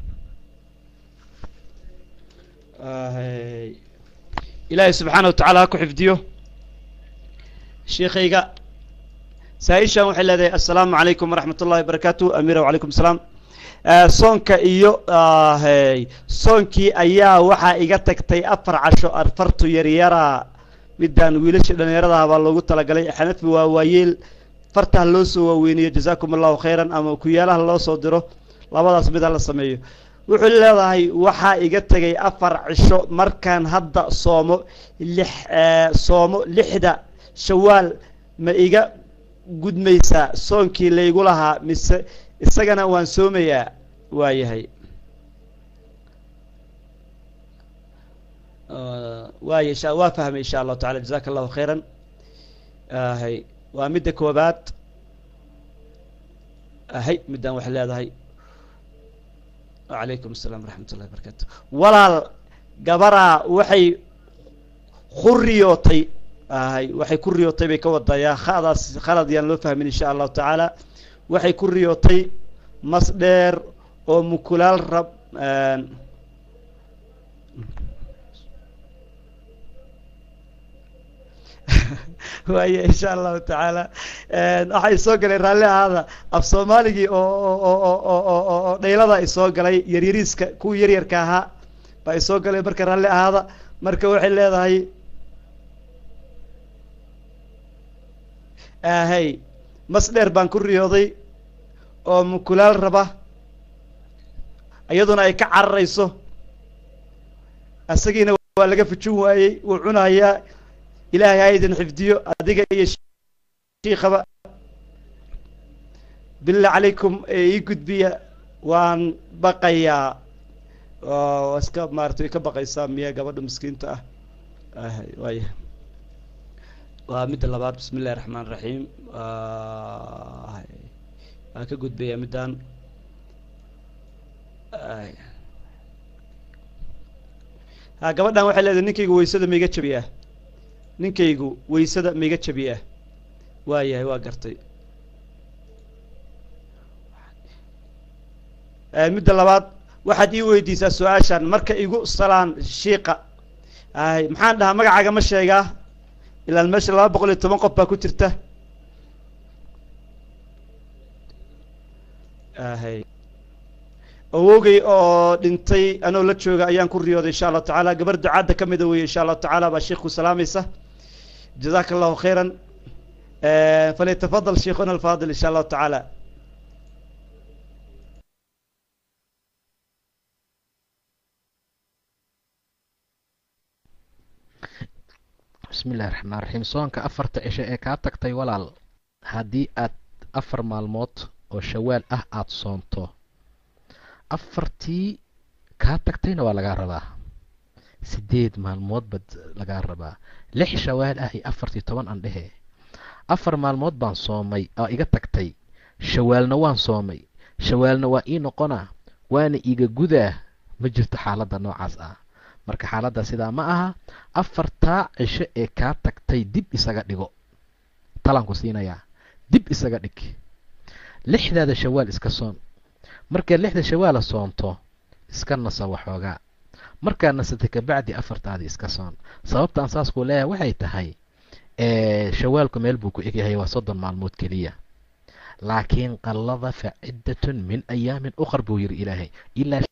ilaahay subxaana wa tacaala ha ku xifdiyo sheikayga saa-ishan waxay leedahay assalaamu calaykum waraxmat ullahi barakaatuhu amira wacalaykum asalaam soonka iyo soonkii ayaa waxaa iga tagtay afar casho afartu yaryara midaan wiilasha dhallinyaradaha baa loogu talagalay xanafi waa waayeel fartaha loo soo waaweyniyo jazaakum allahu khayran ama kuyaalaha loo soo diro labadaas mid ha la sameeyo wuxuu leedahay waxaa iga tegay afar cisho markaan hadda soomo lix soomo lixda shawaal ma iga gudmaysaa soonkii laygu lahaa mise isagana waan soomayaa waayahay waay insha waa fahmay insha allahu tacala jazaka allahu khayran hay waa midda koobaad hay middaan waxay leedahay wacalaykum asalaam waraxmat ullahi barakaatu walaal gabaraa waxay ku riyootay hay waxay ku riyootay bay ka wadayaa khadaas khalad yaan loo fahmin insha allahu tacaala waxay ku riyootay mas dheer oo mukulaal rab waaya insha allahu tacaala waxay soo galay raalli ahaada af soomaaligii oo dhaylada ay soo galay yaryariiska kuwii yaryarka ahaa ba ay soo galay marka raalli ahaada marka waxay leedahay hay mas dheer baan ku riyooday oo mukulaal raba iyaduna ay ka cararayso isagiina waa laga fujin waayey wuu cunayaa ilaahay ha idin xifdiyo adiga iyo shiikaba billah calaykum ee ii gudbiya waan baqayaa oo iska maarata way ka baqaysaa miya gabadha miskiinta ah waaya waa midda labaad bismi illahi raxmaan raxiim waan ka gudbayaa middan ha gabadhan waxay leedahay ninkaygu waysada maiga jabiyaa ninkaygu waysada maiga jabiyaa waayahay waa gartay midda labaad waxaad ii weydiisaa su-aashan marka igu salaan shiiqa ay maxaan dhahaa magacaaga ma sheegaa ilaan meesha laba boqol iyo toban qof baa ku jirta hay awogey oo dhintay anoo la jooga ayaan ku riyooday insha allahu tacaala gabar ducaadda ka mida weye insha allahu tacaala baa sheikh ku salaamaysa jazaka allahu khayran falyatafadal sheikhuna alfaadil insha allahu tacaala bismi illahi raxmaan raxiim soonka afarta cisho ee kaa tagtay walaal haddii aad afar maalmood oo shawaal ah aada soonto afartii kaa tagtayna waa lagaa rabaa sideed maalmood baad lagaa rabaa lix shawaal ah iyo afartii toban aan dhehe afar maalmood baan soomay oo iga tagtay shawaalna waan soomay shawaalna waa ii noqonaa waana iga gudaa ma jirto xaaladda noocaas ah marka xaaladda sidaa ma aha afartaa cisho ee kaa tagtay dib isaga dhigo talaan ku siinayaa dib isaga dhig lixdaada shawaal iska soon markaad lixda shawaala soonto iska naso waxoogaa markaad nasatay kabacdi afartaadii iska soon sababtaan saas kuu leeyahay waxay tahay shawaalku meel buu ku egyahay waa soddon maalmood keliya laakiin qallada fa ciddatun min ayaamin ukhar buu yidhi ilaahay ilaa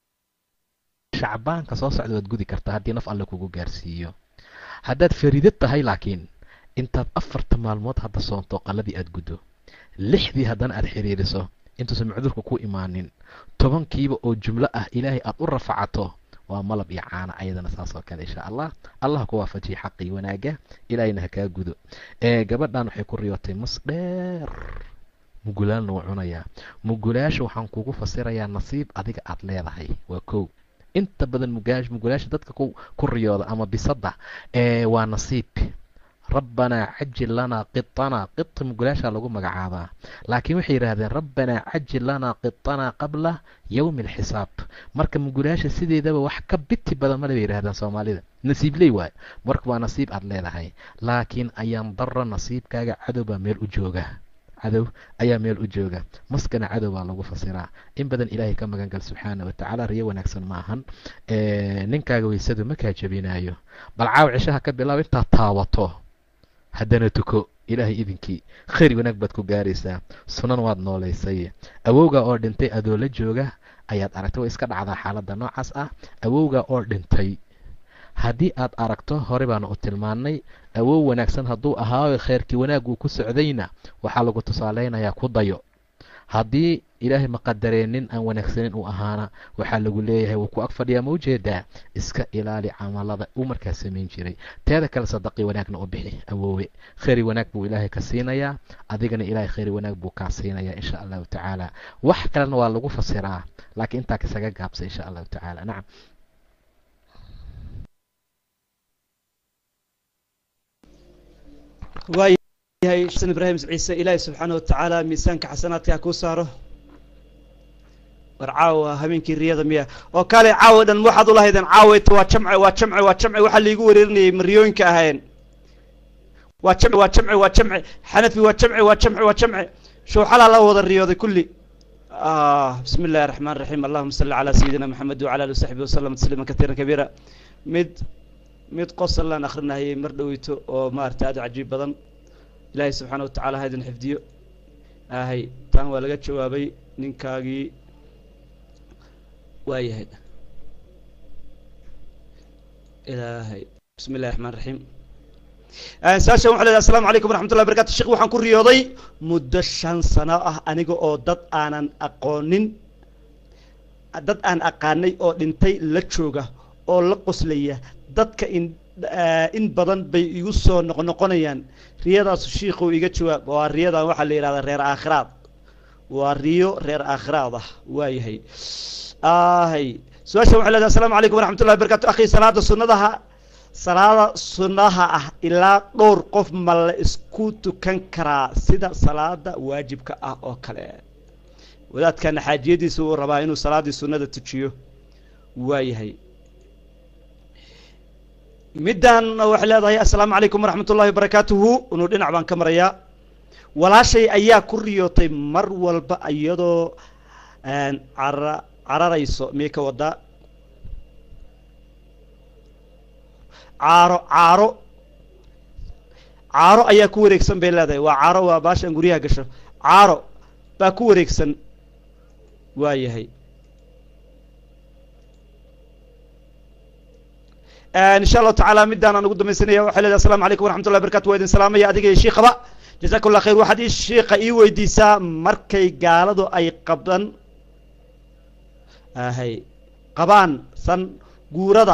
shacbaanka soo socda waad gudi kartaa haddii naf alle kugu gaarsiiyo haddaad fariidad tahay laakiin intaad afarta maalmood hadda soonto qalladii aad guddo lixdii haddana aad xiriiriso intuusan macduurka ku imaanin tobankiiba oo jumlo ah ilaahay aad u rafacato waa malab iyo caana ayadana saas oo kale insha allah allah ku waafajiya xaqii wanaaga ilaahayna ha kaa gudo gabadhan waxay ku riyootay mas dheer mugulaalna wuu cunayaa mugulaasha waxaan kugu fasirayaa nasiib adiga aad leedahay waa kow inta badan mugaash mugulaasha dadka ku riyooda ama bisadda waa nasiib rabbanaa cajil lanaa qitanaa qita mugulaashaa lagu magacaabaa laakiin waxay yidhaahdeen rabbanaa cajil lanaa qitanaa qabla yowmi alxisaab marka mugulaasha sideedaba wax ka biti badan male bay yidhahdeen soomaalida nasiibley waayo marka waa nasiib aad leedahay laakiin ayaan daro nasiibkaaga cadow baa meel u jooga cadow ayaa meel u jooga maskana cadow baa lagu fasiraa in badan ilaahay ka magan gal subxaana watacaala riyo wanaagsan ma ahan ninkaaga weysadu makaa jebinaayo bal caaw cishaha ka bilaab intaad taabato haddana tuko ilaahay idinkii khayr wanaag baad ku gaaraysaa sunan waad noolaysay awowga oo dhintay adoo la jooga ayaad aragtay way iska dhacdaa xaaladda noocaas ah awowga oo dhintay haddii aad aragto hore baanu u tilmaannay awow wanaagsan hadduu ahaayo khayrkii wanaag uu ku socdayna waxaa lagu tusaaleynayaa ku dayo haddii ilaahay maqadareennin aan wanaagsanin uu ahaana waxaa lagu leeyahay wuu ku ag fadhiyaa ma ujeedaa iska ilaali camalada uu markaa samayn jiray teeda kale sadaqii wanaagna u bixi awoowe khayri wanaag buu ilaahay ka siinayaa adigana ilaahay khayri wanaag buu kaa siinayaa insha allahu tacaala wax kalena waa lagu fasiraa laakiin intaa kasaga gaabsa insha allahu tacaala nacam waayahay xasan ibraahim ciise ilaahay subxaana watacaala miisaanka xasanaadka ha kuu saaro war caawa habeenkii riyada miya oo kale caawa dhan waxaad ulahaydeen caawayta waa jamce waa jamce waa jamce waxaa laigu wareerinayay mariyooyinka ahayn waa jamce waa jamce waa jamce xanafi waa jamce waa jamce waa jamce showxalaa la wada riyooday kulli bismi illahi araxmaan raxiim allahuma salli calaa sayidina maxamed wacala ali wasaxbi wasalam tasliima katiira kabiira mid mid qosalaan akrinahayay mar dhoweyto oo maarata aad u cajiib badan ilaahay subxaana watacaala ha idin xifdiyo ahay taan waa laga jawaabay ninkaagii waayahay ilaahay bismi illahi raxmaan raxiim saashan waxaa leedahay asalamu calaykum waraxmatullahi barakatu sheekh waxaan ku riyooday muddo shan sano ah aniga oo dad aanan aqoonin dad aan aqaanay oo dhintay la jooga oo la qoslaya dadka in in badan bay igu soo noqnoqonayaan riyadaasu shiikhu iga jawaab waa riyadan waxaa la yidhahdaa reer aakhiraad waa riyo reer aakhiraad ah waayahay ahay su-aashan waxay leedahay asalamu calaykum waraxmatullahi barakatu akhi salaada sunnadaha salaada sunnaha ah ilaa dhowr qof ma la isku tukan karaa sida salaada waajibka ah oo kale wadaadkana xaajiyadiisa uu rabaa inuu salaaddii sunnada tujiyo waayahay middan waxay leedahay assalaamu calaykum waraxmat ullahi wabarakaatuhu inuu dhinac baan ka marayaa walaashay ayaa ku riyootay mar walba iyadoo cara cararayso miyay ka wadaa caaro caaro caaro ayaa ku wareegsan bay leedahay waa caaro waa baashan guryaha gasho caaro baa ku wareegsan waayahay insha allahu tacaala midaan aan ugu dambaysanaya waxay leedahay asalamu calaykum waraxmat ullahi barakatu waa idin salaamaya adiga iyo shiikhaba jazakum allah khayr waxaad ii shiika ii weydiisaa markay gaaladu ay qabdan ahay qabaan san guurada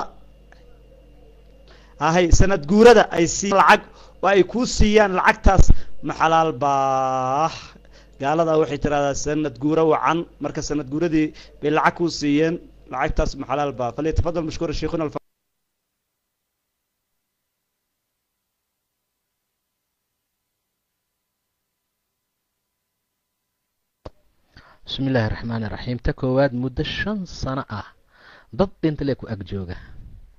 ahay sanad guurada ay sii lacag oo ay kuu siiyaan lacagtaas maxalaal baa gaalada waxay tiraahdaa sanad guura wacan marka sanad guuradii bay lacag kuu siiyeen lacagtaas maxalaal baa falyatafadal mashkuura sheikhuna bismi illaahi raxmaani raxiim ta koowaad muddo shan sano ah dad dhintale ku ag jooga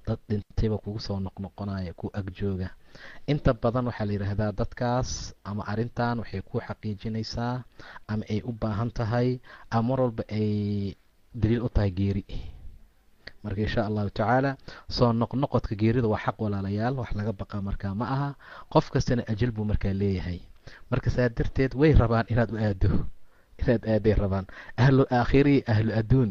dad dhintayba kugu soo noqnoqonaya ku agjooga inta badan waxaa la yidhaahdaa dadkaas ama arrintan waxay ku xaqiijinaysaa ama ay u baahan tahay ama mar walba ay daliil u tahay geeri marka insha allahu tacaala soo noqnoqodka geerida waa xaq walaalayaal wax laga baqa markaa ma aha qof kastana ajal buu markaa leeyahay marka saa darteed way rabaan inaad u aado inaad aaday rabaan ahlu aakhiri ahlu adduun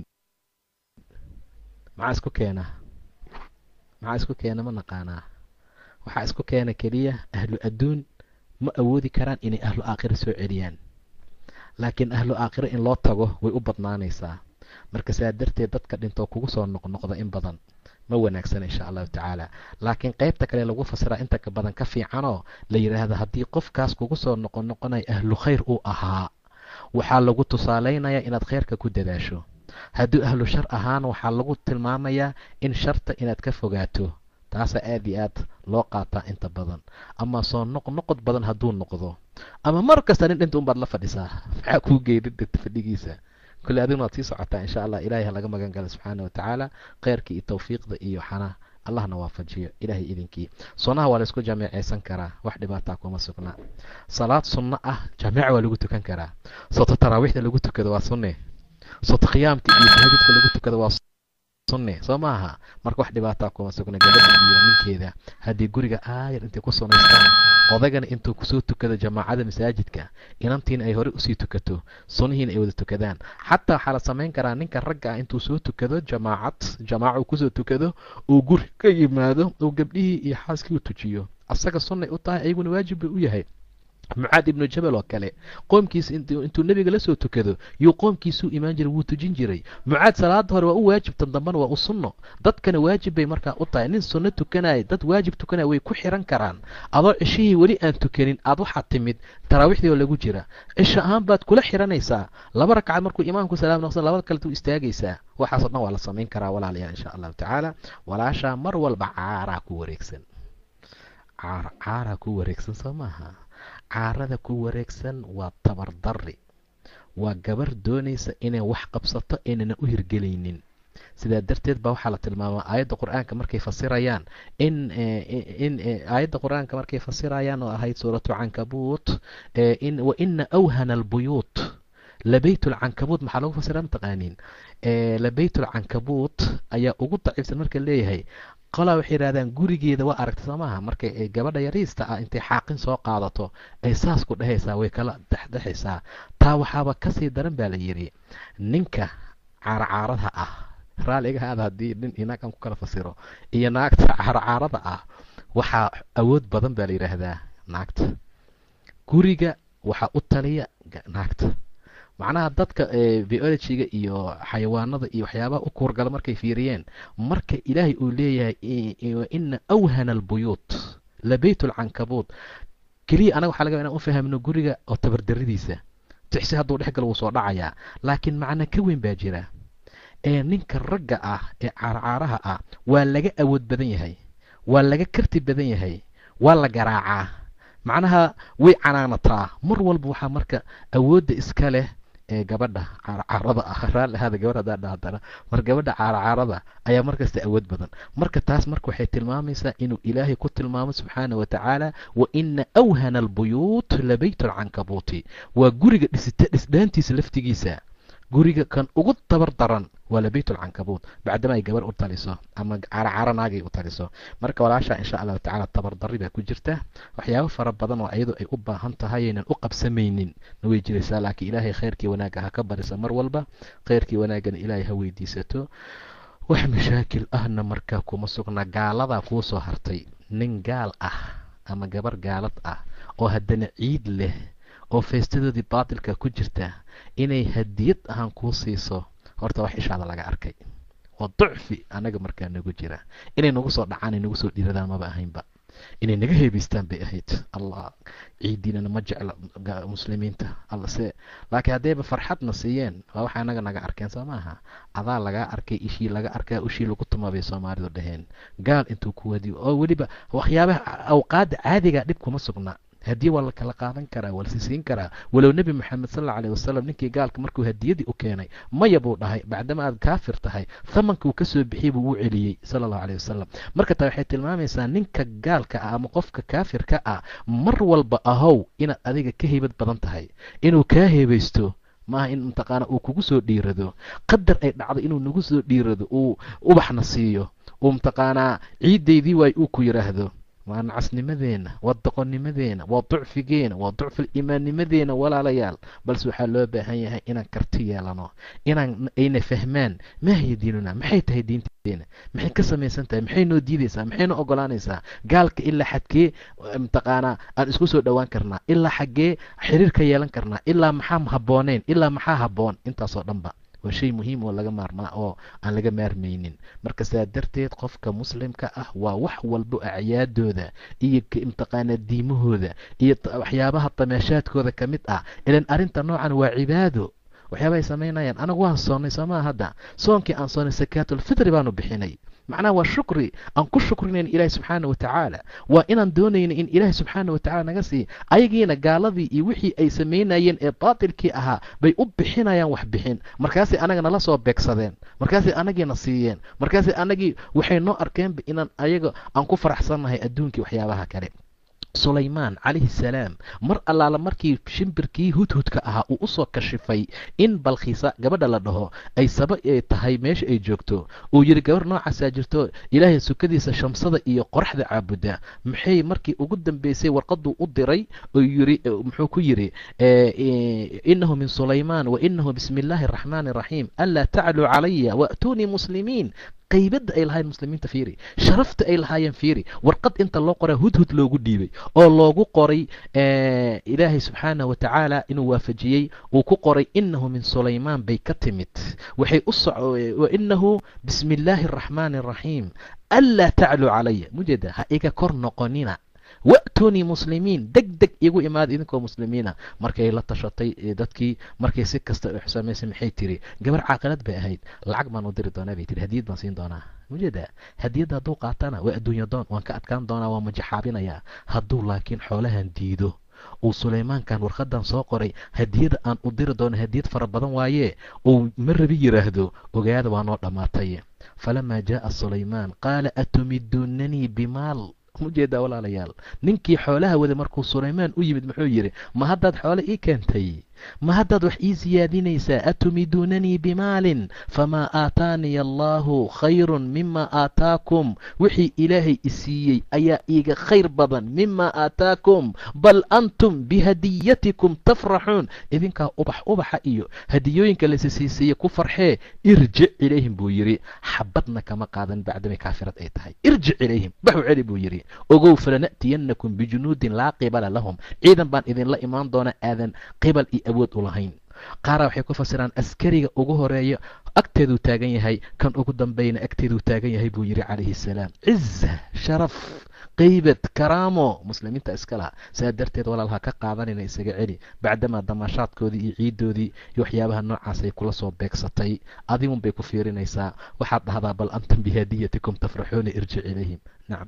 maxaa isku keena maxaa isku keena ma naqaanaa waxaa isku keena keliya ahlu adduun ma awoodi karaan inay ahlu aakhira soo celiyaan laakiin ahlu aakhira in loo tago way u badnaanaysaa marka saa darteed dadka dhintoo kugu soo noqnoqda in badan ma wanaagsana insha allahu tacaala laakiin qaybta kale lagu fasiraa inta ka badan ka fiicanoo la yidhaahda haddii qofkaas kugu soo noqonoqonaya ahlu khayr uu ahaa waxaa lagu tusaalaynayaa inaad khayrka ku dadaasho hadduu ahlu shar ahaana waxaa lagu tilmaamayaa in sharta inaad ka fogaato taasaa aad iyo aad loo qaataa inta badan ama soo noqnoqod badan hadduu noqdo ama mar kasta nin dhinta unbaad la fadhisaa maxaa kuu geedin dhinta fadhigiisa kule adigna waad sii socotaa insha allah ilahay ha laga magan gala subxaana watacaala kheyrka iyo tawfiiqda iyo xanaa allahna waafajiyo ilaahay idinkii sunnaha waa laysku jameecaysan karaa wax dhibaataa kuma sugnaa salaad sunno ah jameeca waa lagu tukan karaa soto taraawiixda lagu tukado waa sunne soto khiyaamka iyo tahajudka lagu tukado waa sunne soo maaha marka wax dhibaataa kuma sugna gabadha iyo ninkeeda haddii guriga aayar intay ku sunaystaan odagana intuu kusoo tukado jamaacada masaajidka inantiina ay horey usii tukato sunnihiina ay wada tukadaan xataa waxaa la samayn karaa ninka ragga ah intuu soo tukado jamaacad jamaaca uu kusoo tukado uu guri ka yimaado uu gabdhihii iyo xaaskii u tujiyo asaga sunnay u tahay ayaguna waajib bay u yahay mucaad ibnu jabal oo kale qoomkiisa intuu nebiga la soo tukado yuu qoomkiisuu imaan jiray wuu tujin jiray mucaad salaada hore waa u waajib tan dambana waa u sunno dadkana waajib bay markaa u tahay nin sunno tukanaya dad waajib tukanaya way ku xiran karaan adoo cishihii weli aan tukanin aad waxaad timid taraawiixdii oo lagu jira cisho ahaan baad kula xiranaysaa laba ragcad markuu imaamku salaam noqsan labada kaletu istaagaysaa waxaasoo dhan waa la samayn karaa walaalayaal insha allahu tacaala walaashaa mar walba caaraa ku wareegsan caaraa ku wareegsan soo maaha caarada ku wareegsan waa tabardari waa gabar doonaysa inay wax qabsato inayna u hirgelaynin sidaa darteed baa waxaa la tilmaamaa aayadda qur-aanka markay fasirayaan in in aayadda qur-aanka markay fasirayaan oo ahayd suuratu cankabuut in wa ina awhana albuyuut labayt lcankabuut maxaa lagu fasira mataqaaniin labayt lcankabuut ayaa ugu daciifsan marka leeyahay qolaa waxay yidhahdaan gurigeeda waa aragta soo maaha markay gabadha yariista ah intay xaaqin soo qaadato ay saas ku dhehaysaa way kala dhexdhexaysaa taa waxaaba kasii daran baa la yidhi ninka caarcaarada ah raalliga haada haddii nin inaag aan ku kala fasiro iyo naagta caarcaarada ah waxaa awood badan baa la yidhaahdaa naagta guriga waxaa u taliya naagta macnaha dadka biologiga iyo xayawaanada iyo waxyaabaha u kuurgala markay fiiriyeen marka ilaahay uu leeyahay ina awhana albuyuut labayt lcankabuut keliya anaga waxa laga inaan u fahamno guriga oo tabardaradiisa tixsi hadduu dhex galo wuu soo dhacayaa laakiin macna ka weyn baa jira ee ninka ragga ah ee caarcaaraha ah waa laga awood badan yahay waa laga karti badan yahay waa la garaacaa macnaha way canaanataa mar walba waxaa marka awoodda iska leh ee gabadha caarcaarada ah raalli ahaada gabadh hadaa dhahdana mar gabadha caarcaarada ayaa markasta awood badan marka taas marka waxay tilmaamaysaa inuu ilaahay ku tilmaamo subxaana wa tacaala wa ina awhana albuyuut labayt alcankabuuti waa guriga dhisita dhisdhaantiisa laftigiisa guriga kan ugu tabar daran waa labayt alcankabuut bacdama ay gabar u taliso ama caarcaaro naagay u taliso marka walaashaa insha allahu tacala tabardari baa ku jirta waxyaabo fara badan oo iyadu ay u baahan tahay aynan u qabsamaynin na way jiraysaa laakiin ilaahay khayrkii wanaagga ha ka barisa mar walba khayrkii wanaaggana ilaahay ha weydiisato wax mashaakil ahna markaa kuma sugna gaaladaa kuu soo hartay nin gaal ah ama gabar gaalad ah oo haddana ciid leh oo feestadoodii baatilka ku jirta inay hadiyad ahaan kuu siiso horta wax ishaada laga arkay waa ducfi anaga markaa nagu jira inay nagu soo dhacaan ay nagu soo dhiiradaan maba ahaynba inay naga heebaystaan bay ahayd allah ciidiinana ma jecla muslimiinta allase laakiin haddayba farxadna siiyeen waa waxa anaga naga arkeen soo maaha adaa lagaa arkay ishii laga arkaa ushii lagu tuma bay soomaalidu dhaheen gaal intuu ku wadiyo oo weliba waxyaabaha awqaadda caadiga dhib kuma sugna hadiye waa la kala qaadan karaa waa lasisiin karaa walow nebi moxamed sal alla alayh wasalam ninkii gaalka markuu hadiyadii u keenay maya buu dhahay bacdama aad kaafir tahay thamanka uu kasoo bixiyey buu u celiyey sala allahu alayh wasalam marka taa waxay tilmaamaysaa ninka gaalka ah ama qofka kaafirka ah mar walba ahow inaad adiga ka heybad badan tahay inuu kaa heebaysto maaha in mataqaana uu kugu soo dhiirado qadar ay dhacdo inuu nagu soo dhiirado uu ubaxna siiyo uu mataqaanaa ciiddaydii waay uu ku yidhaahdo waa nacasnimadeena waa doqonnimadeena waa ducfigeena waa ducful imaannimadeena walaalayaal balse waxaa loo baahan yahay inaan karti yeelano inaan ayna fahmaan maa hiya diinuna maxay tahay diinteena maxay ka samaysan tahay maxay noo diidaysaa maxay noo ogolaanaysaa gaalka ilaa xadkee mataqaanaa aan isku soo dhowaan karnaa ilaa xaggee xiriir ka yeelan karnaa ilaa maxaa habbooneyn ilaa maxaa habboon intaasoo dhanba waa shay muhiim oo laga maarmaa oo aan laga maarmaynin marka saa darteed qofka muslimka ah waa wax walbo acyaadooda iyo mataqaanaa diimahooda iyo waxyaabaha dameeshaadkooda ka mid ah ilan arrinta noocan waa cibaado waxyaaba ay samaynayaan anagu waan soonnay soomaa hadda soonkii aan soonnay sakaatulfitri baanu bixinay macnaha waa shukri aan ku shukrinayn ilaahi subxaana wa tacaala waa inaan doonayna in ilaahi subxaana wa tacala naga siiya ayagiina gaaladii iyo wixii ay samaynayeen ee baatilkii ahaa bay u bixinayaan wax bixin markaasay anaga nala soo beegsadeen markaasay anagiina siiyeen markaasay anagii waxay noo arkeenba inaan ayaga aan ku faraxsannahay adduunkii waxyaabaha kale sulaymaan calayhi salaam mar allaala markii shimbirkii hudhudka ahaa uu usoo kashifay in balkhiisa gabadha la dhaho ay saba tahay meesha ay joogto uu yidhi gabar noocaasaa jirto ilaahay sukadiisa shamsada iyo qoraxda caabuda maxay markii ugu dambeysay warqaduu u diray oo yiri muxuu ku yidhi inahu min sulaymaan wa inahu bismi illaahi araxmaani araxiim anlaa tacluu calaya waatuunii muslimiin qaybadda ay lahaayeen muslimiinta fiiri sharafta ay lahaayeen fiiri warqad inta loo qoraa hudhud loogu dhiibay oo loogu qoray ilaahay subxaanah wa tacaala inuu waafajiyey uu ku qoray inahu min sulaymaan bay ka timid waxay u soco wainahu bismi illaahi araxmaani araxiim anlaa tacluu calaya mujeeda ha iga kor noqonina wa'tuunii muslimiin deg deg igu imaada idinkoo muslimiina markay la tashatay dadkii markay si kasta u xusamaysay maxay tiri gabar caaqilad bay ahayd lacag baan u diri doonaa bay tiri hadiyad baan siin doonaa mujeeda hadiyadda hadduu qaatana waa adduunya doon waan ka adkaan doonaa waa majaxaabinayaa hadduu laakiin xoolahan diido uu sulaymaankan warqadan soo qoray hadiyada aan u diri doono hadiyad fara badan waaye uu ma rabi yidhaahdo ogaada waa noo dhammaatay falamaa jaaa sulaymaan qaala atumiduunanii bimaal mujeedaa walaalayaal ninkii xoolaha wada markuu sulaymaan u yimid muxuu yidhi ma haddaad xoole ii keentay ma haddaad wax ii siyaadinaysaa atumiduunanii bimaalin famaa aataaniya allaahu khayrun mima aataakum wixii ilaahay i siiyey ayaa iiga khayr badan mima aataakum bal antum bihadiyatikum tafraxuun idinkaa ubax ubaxa iyo hadiyooyinka lasisiisiiye ku farxee irjic ilayhim buu yidhi xabadna kama qaadan bacdamay kaafirad ay tahay irjic ilayhim baxu celi buu yidhi ogow falana'tiyannakum bijunuudin laa qibala lahum ciidan baan idinla imaan doona aadan qibal iyo awood u lahayn qaaraa waxay ku fasiraan askariga ugu horeeya agteeduu taagan yahay kan ugu dambayna agteeduu taagan yahay buu yidhi calayhi salaam ciza sharaf qaybad karaamo muslimiinta iska laha saa darteed walaalha ka qaadanayna isaga celi bacdamaa damaashaadkoodii iyo ciiddoodii iyo waxyaabaha noocaas ay kula soo beegsatay adigun bay ku fiirinaysaa waxaad dhahdaa bal antum bihadiyatikum tafraxuuna irjic ilayhim nacam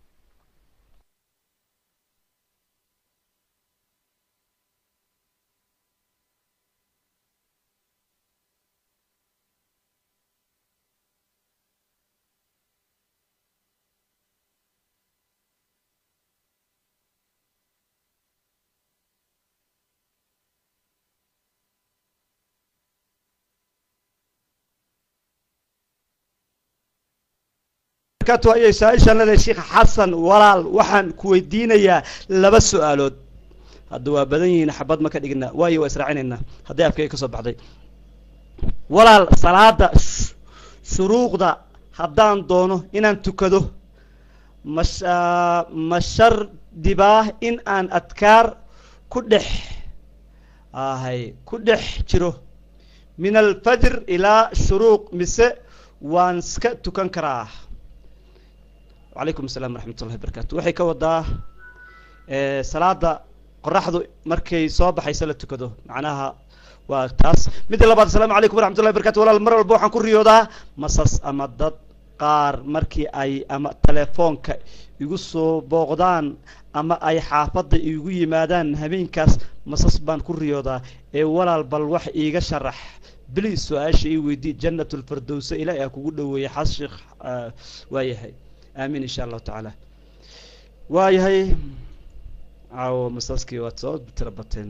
ayay saa-ishaan leedahay sheekh xasan walaal waxaan ku weydiinayaa laba su-aalood hadda waa badan yihiin xabad ma ka dhigna waayo waa israacinaynaa hadday afkayga ka soo baxday walaal salaada shuruuqda haddaan doono inaan tukado mash ma shardibaa in aan adkaar ku dhex ahay ku dhex jiro min alfajr ilaa shuruuq mise waan iska tukan karaa wacalaykum asalaam waraxmat ullahi barakaatu waxay ka wadaa salaada qoraxdu markay soo baxayso la tukado macnaha waa taas midda labaad asalaamu calaykum waraxmat ullahi barkatu walaal mar walba waxaan ku riyoodaa masas ama dad qaar markii ay ama telefoonka igu soo booqdaan ama ay xaafadda igu yimaadaan habeenkaas masas baan ku riyoodaa ee walaal bal wax iiga sharax bili su-aasha ii weydii jannat lfardowsa ilaahi aa kugu dhoweeyey xas sheekh waayahay aamiin insha allahu tacaala waayahay caawo masaskii waad soo tira bateen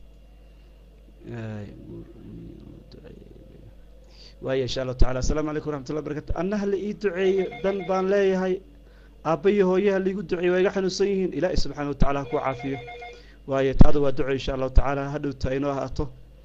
waaya insha allahu tacala assalaamu calaykum waraxmat ullah barakatu annaha la ii duceeye dan baan leeyahay aabba iyo hooyaha laigu duceeye waa iga xanuunsan yihiin ilaahi subxaana wa tacala ha ku caafiyo waayo taada waa duco insha allahu tacaala hadhowta inoo ahaato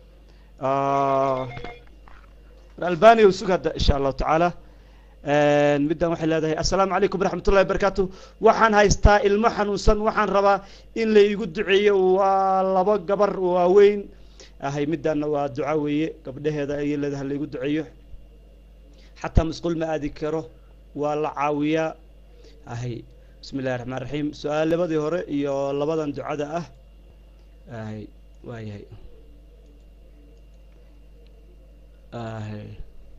albania sug hadda insha allahu tacaala middan waxay leedahay assalaamu calaykum waraxmat ullahi barakatu waxaan haystaa ilmo xanuunsan waxaan rabaa in la iigu duceeyo waa labo gabar waaweyn ahay middaanna waa duca weeye gabdhaheeda ayay leedahay laigu duceeyo xataa masquul ma aadi karo waa la caawiyaa ahay bismi illahi raxmaan raxiim su-aal labadii hore iyo labadan ducada ah ahay waayahay ahay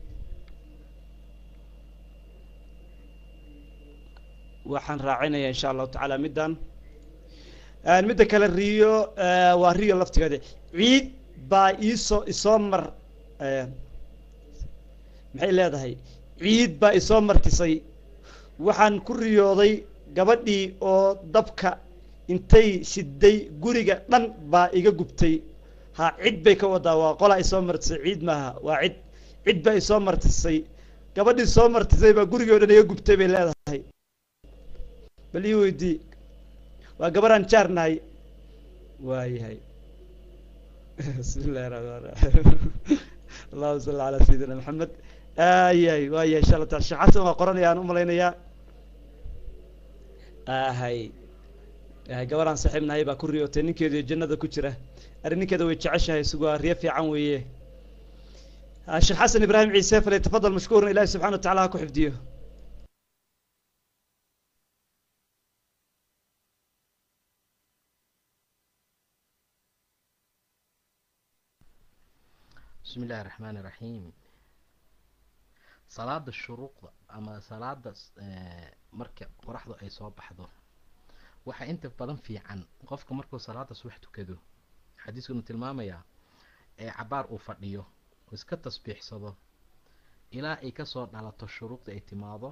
waxaan raacinayaa insha allahu tacaala middan midda kale riyo waa riyo laftigeeda ciid baa iisoo isoo mar maxay leedahay ciid baa isoo martisay waxaan ku riyooday gabadhii oo dabka intay siday guriga dhan baa iga gubtay ha cid bay ka wadaa waa qolaa isoo martisay ciid maaha waa cid cid baa isoo martisay gabadhii soo martisay baa gurigii o dhan iga gubtay bay leedahay bal ii weydii waa gabaraan jaar nahay waayahay bismi illahi raxmaan raxiim allahuma salli calaa sayidina maxamed ayahay waayahay insha allah taala sheekh xasan waa qoranaya aan u malaynayaa ahay gabaraan saaxiib nahay baa ku riyootay ninkeedu jannada ku jira arrin ninkeeda way jeceshahay sugaa riyo fiican weeye sheekh xasan ibraahim ciise fale tafadal mashkuuran ilahi subxana wa tacala ha ku xifdiyo bismi illaahi raxmaani raxiim salaada shuruuqda ama salaada marka qoraxdu ay soo baxdo waxaa inta badan fiican qofka markuu salaada subax tukado xadiiskunu tilmaamayaa ee cabaar uu fadhiyo oo iska tasbiixsado ilaa ay kasoo dhalato shuruuqda ay timaado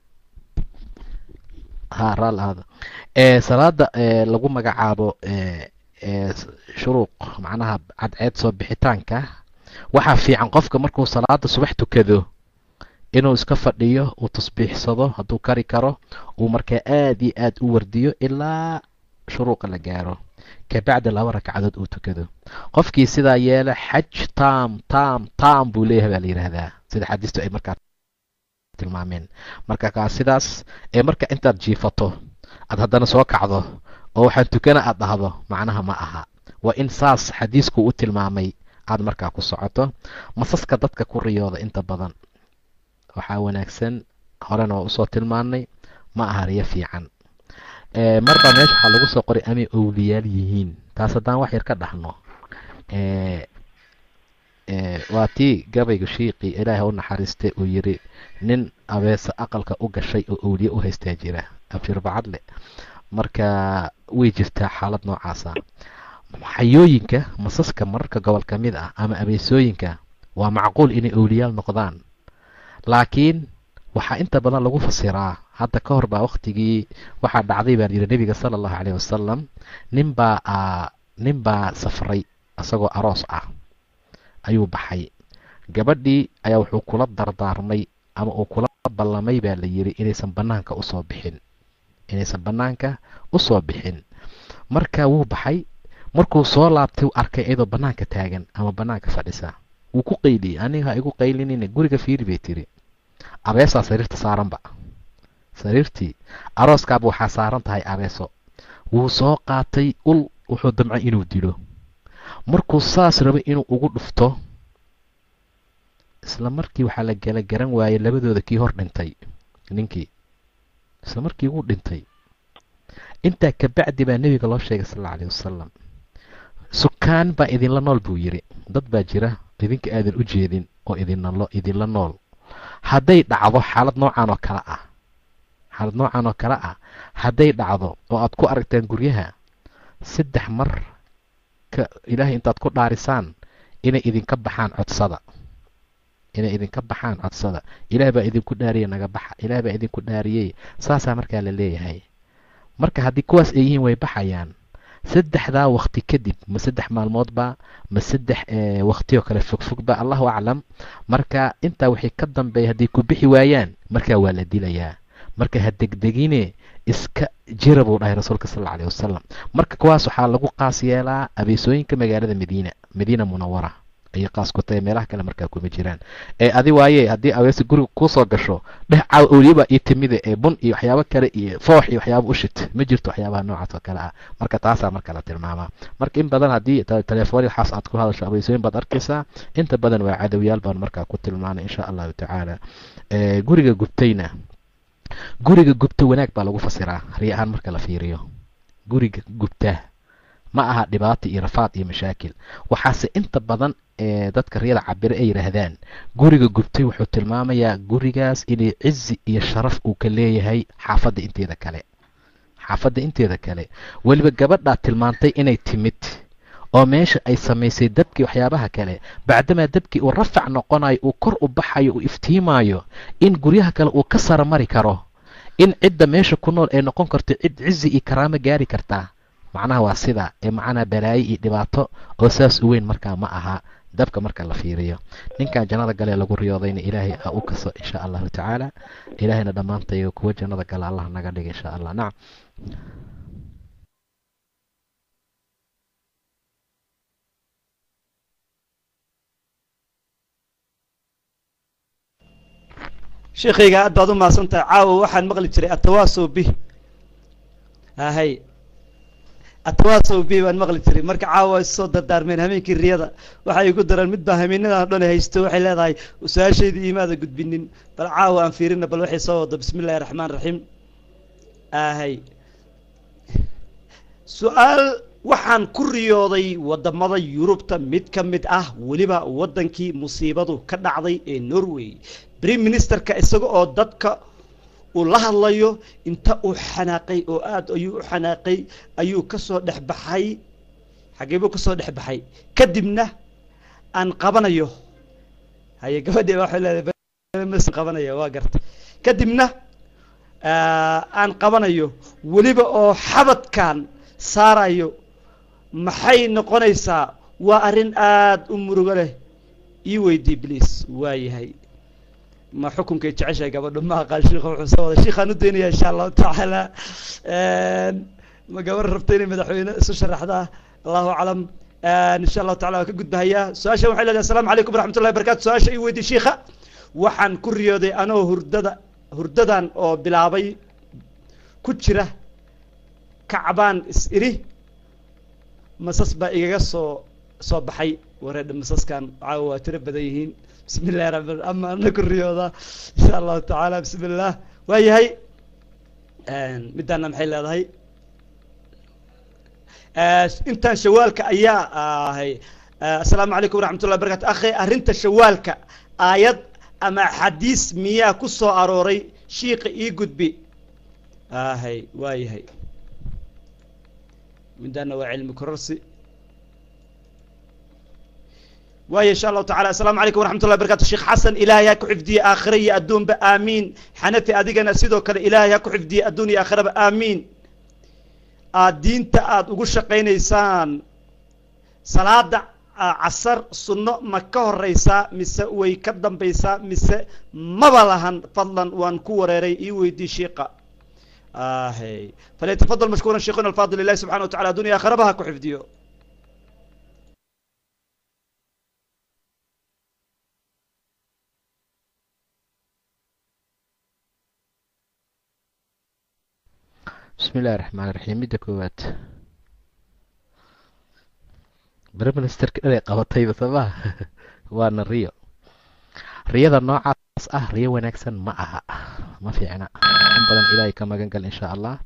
ha raal aada salaada lagu magacaabo shuruuq macnaha cadceed soo bixitaanka waxaa fiican qofka markuu salaada subax tukado inuu iska fadhiyo uu tasbiixsado hadduu kari karo uu markaa aada iyo aada u wardiyo ilaa shuruuqa la gaaro kabacdi laba ragcadood uu tukado qofkii sidaa yeela xaj tam tam tam buu leeyahay baa la yidhaahdaa sida xadiistu ay markaa tilmaameen marka kaa sidaas ee marka intaad jiifato aad haddana soo kacdo oo waxaan tukana aad dhahdo macnaha ma aha waa in saas xadiisku u tilmaamay aad markaa ku socoto masaska dadka ku riyooda inta badan waxaa wanaagsan horena waa usoo tilmaanay ma aha riyo fiican marba meesha waxaa lagu soo qoray amay owliyaal yihiin taas haddaan wax yar ka dhahno waa tii gabayga shiiqii ilaahay u naxariistay uu yiri nin abeese aqalka u gashay oo owliye u haystaa jira abshir bacadle marka way jirtaa xaalad noocaasa xayooyinka masaska mararka gobol ka mid ah ama abeesooyinka waa macquul inay owliyaal noqdaan laakiin waxaa inta badan lagu fasiraa hadda ka hor baa waktigii waxaa dhacday baan yidhi nebiga sala allahu caleyhi wasalam ninbaa nin baa safray isagoo aroos ah ayuu baxay gabadhii ayaa wuxuu kula dardaarmay ama uu kula ballamay baa la yidhi inaysan bannaanka usoo bixin inaysan bannaanka usoo bixin marka wuu baxay markuu soo laabtay u arkay iyadoo bannaanka taagan ama bannaanka fadhisa wuu ku qayliyey aniga ha igu qaylinina guriga fiiri bay tiri abeesaa sariirta saaranba sariirtii arooskaaba waxaa saaran tahay abeeso wuu soo qaatay ul wuxuu damcay inuu dilo markuu saas rabay inuu ugu dhufto isla markii waxaa la gala garan waayey labadooda kii hor dhintay ninkii isla markii wuu dhintay intaa kabacdi baa nebiga loo sheegay sal alla aleyhi wasalam sukaan baa idinla nool buu yidhi dad baa jira idinka aadan u jeedin oo idinalo idinla nool hadday dhacdo xaalad noocan oo kale ah xaalad noocan oo kale ah hadday dhacdo oo aad ku aragtaan guryaha saddex mar ka ilaahay intaad ku dhaarisaan inay idinka baxaan codsada inay idinka baxaan codsada ilaah baa idinku dhaariyey naga baxa ilaah baa idinku dhaariyey saasaa markaa la leeyahay marka haddii kuwaas ay yihiin way baxayaan saddexdaa wakti kadib ma saddex maalmoodba ma saddex waktiyoo kale fogfogba allahu aclam marka intaa wixii ka dambeeya hadday ku bixi waayaan markaa waa la dilayaa marka ha degdegine iska jira buu dhahay rasuulka sal alla alih wasalam marka kuwaas waxaa lagu qaas yeelaa abeesooyinka magaalada madiina madiina munawara ayay qaas ku tahay meelaha kale markaa kuma jiraan ee adi waaye haddii abeesi guriga kuusoo gasho dheh caaw awliyabaa ii timide ee bun iyo waxyaabo kale iyo foox iyo waxyaaba ushit ma jirto waxyaabaha noocaas oo kale ah marka taasaa marka la tilmaamaa marka in badan haddii telefoon waxaas aad ku hadasho abeesooyin baad arkaysaa inta badan waa cadowyaal baan markaa ku tilmaanay insha allahu tacaala guriga gubtayna guriga gubta wanaag baa lagu fasiraa riy ahaan marka la fiiriyo guriga gubta ma aha dhibaato iyo rafaad iyo mashaakil waxaase inta badan ee dadka riyada cabire ay yidhaahdaan guriga gubtay wuxuu tilmaamayaa gurigaas inay cizi iyo sharaf uu ka leeyahay xaafadda inteeda kale xaafadda inteeda kale weliba gabadhaa tilmaantay inay timid oo meesha ay samaysay dabkii waxyaabaha kale bacdamaa dabkii uu rafac noqonayo uu kor u baxayo uu iftiimaayo in guryaha kale uu ka sara mari karo in cidda meesha ku nool ay noqon karto cid cizi iyo karaamo gaari kartaa macnaha waa sida ee macnaha balaayo iyo dhibaato oo saas u weyn markaa ma aha dabka marka la fiiriyo ninkan jannada galee lagu riyoodayna ilaahay a u kaso insha allahu tacaala ilaahayna dhammaantayo kuwa jannada gala allah naga dhiga insha allah nacam sheekhayga aad baad u mahadsantahay caawa waxaan maqli jiray atawaasow bih ahay atawaasow bih baan maqli jiray marka caawa isoo dardaarmeen hameenkii riyada waxay igu dareen mid baa hameenadan dhan haysto waxay leedahay su-aashaydii imaada gudbinin bal caawa aan fiirina bal waxay soo wado bismi illahi raxmaan raxiim ahay su-aal waxaan ku riyooday wadamada yurubta mid ka mid ah weliba waddankii musiibadu ka dhacday ee norway brime ministerka isaga oo dadka uu la hadlayo inta uu xanaaqay oo aad ayuu u xanaaqay ayuu kasoo dhex baxay xagee buu kasoo dhex baxay kadibna aan qabanayo haye gabadhii waxay leedahay qabanaya waa garta kadibna aan qabanayo weliba oo xabadkan saarayo maxay noqonaysaa waa arrin aada u murugo leh ii weydii bliis waa yahay ma xukunkay jeceshahay gabadho ma aqaan sheikha wuxuu soo waday sheikhaan u daynaya insha allahu tacaala ma gabar rabta inay madaxweyne isu sharaxdaa allahu aclam insha allahu tacala waa ka gudbahayaa su-aashan waxay leedahay asalamu calaykum waraxmat ullahi barakatu su-aasha ii weydii shiikha waxaan ku riyooday anoo hurdada hurdadan oo bilaabay ku jira kacbaan is iri masas baa igaga soo soo baxay wareedha masaskan caawa waa tiro badan yihiin bismi illahi rabi ama ana ku riyooda insha allahu tacaala bismi illah waa yahay middaana maxay leedahay intaan shawaalka ayaa ahay assalaamu calaykum waraxmat ullahi barakatu akhi arrinta shawaalka aayad ama xadiis miyaa ku soo arooray shiika ii gudbi ahay waa yahay middaana waa cilmi kororsi waaya insha allahu tacala assalaamu calaykum waraxmat ullahi barakatu sheekh xasan ilaahay ha ku xifdiye aakhira iyo adduunba aamiin xanafi adigana sidoo kale ilaahay ha ku xifdiye adduun iyo aakhiraba aamiin aad diinta aada ugu shaqaynaysaan salaada casar sunno ma ka horeysaa mise way ka dambaysaa mise maba lahan fadlan waan ku wareeray ii weydii shiiqa ahy falyatafadal mashkuuran sheikhuna alfaadil ilahi subxana wa tacala adduun iyo aakhiraba ha ku xifdiyo bismi illahi raxmaan raxiim midda koowaad brime ministerka dhanay qabatayba somaa waana riyo riyada noocaas ah riyo wanaagsan ma aha ma fiicna in badan ilaahay ka magan gal insha allah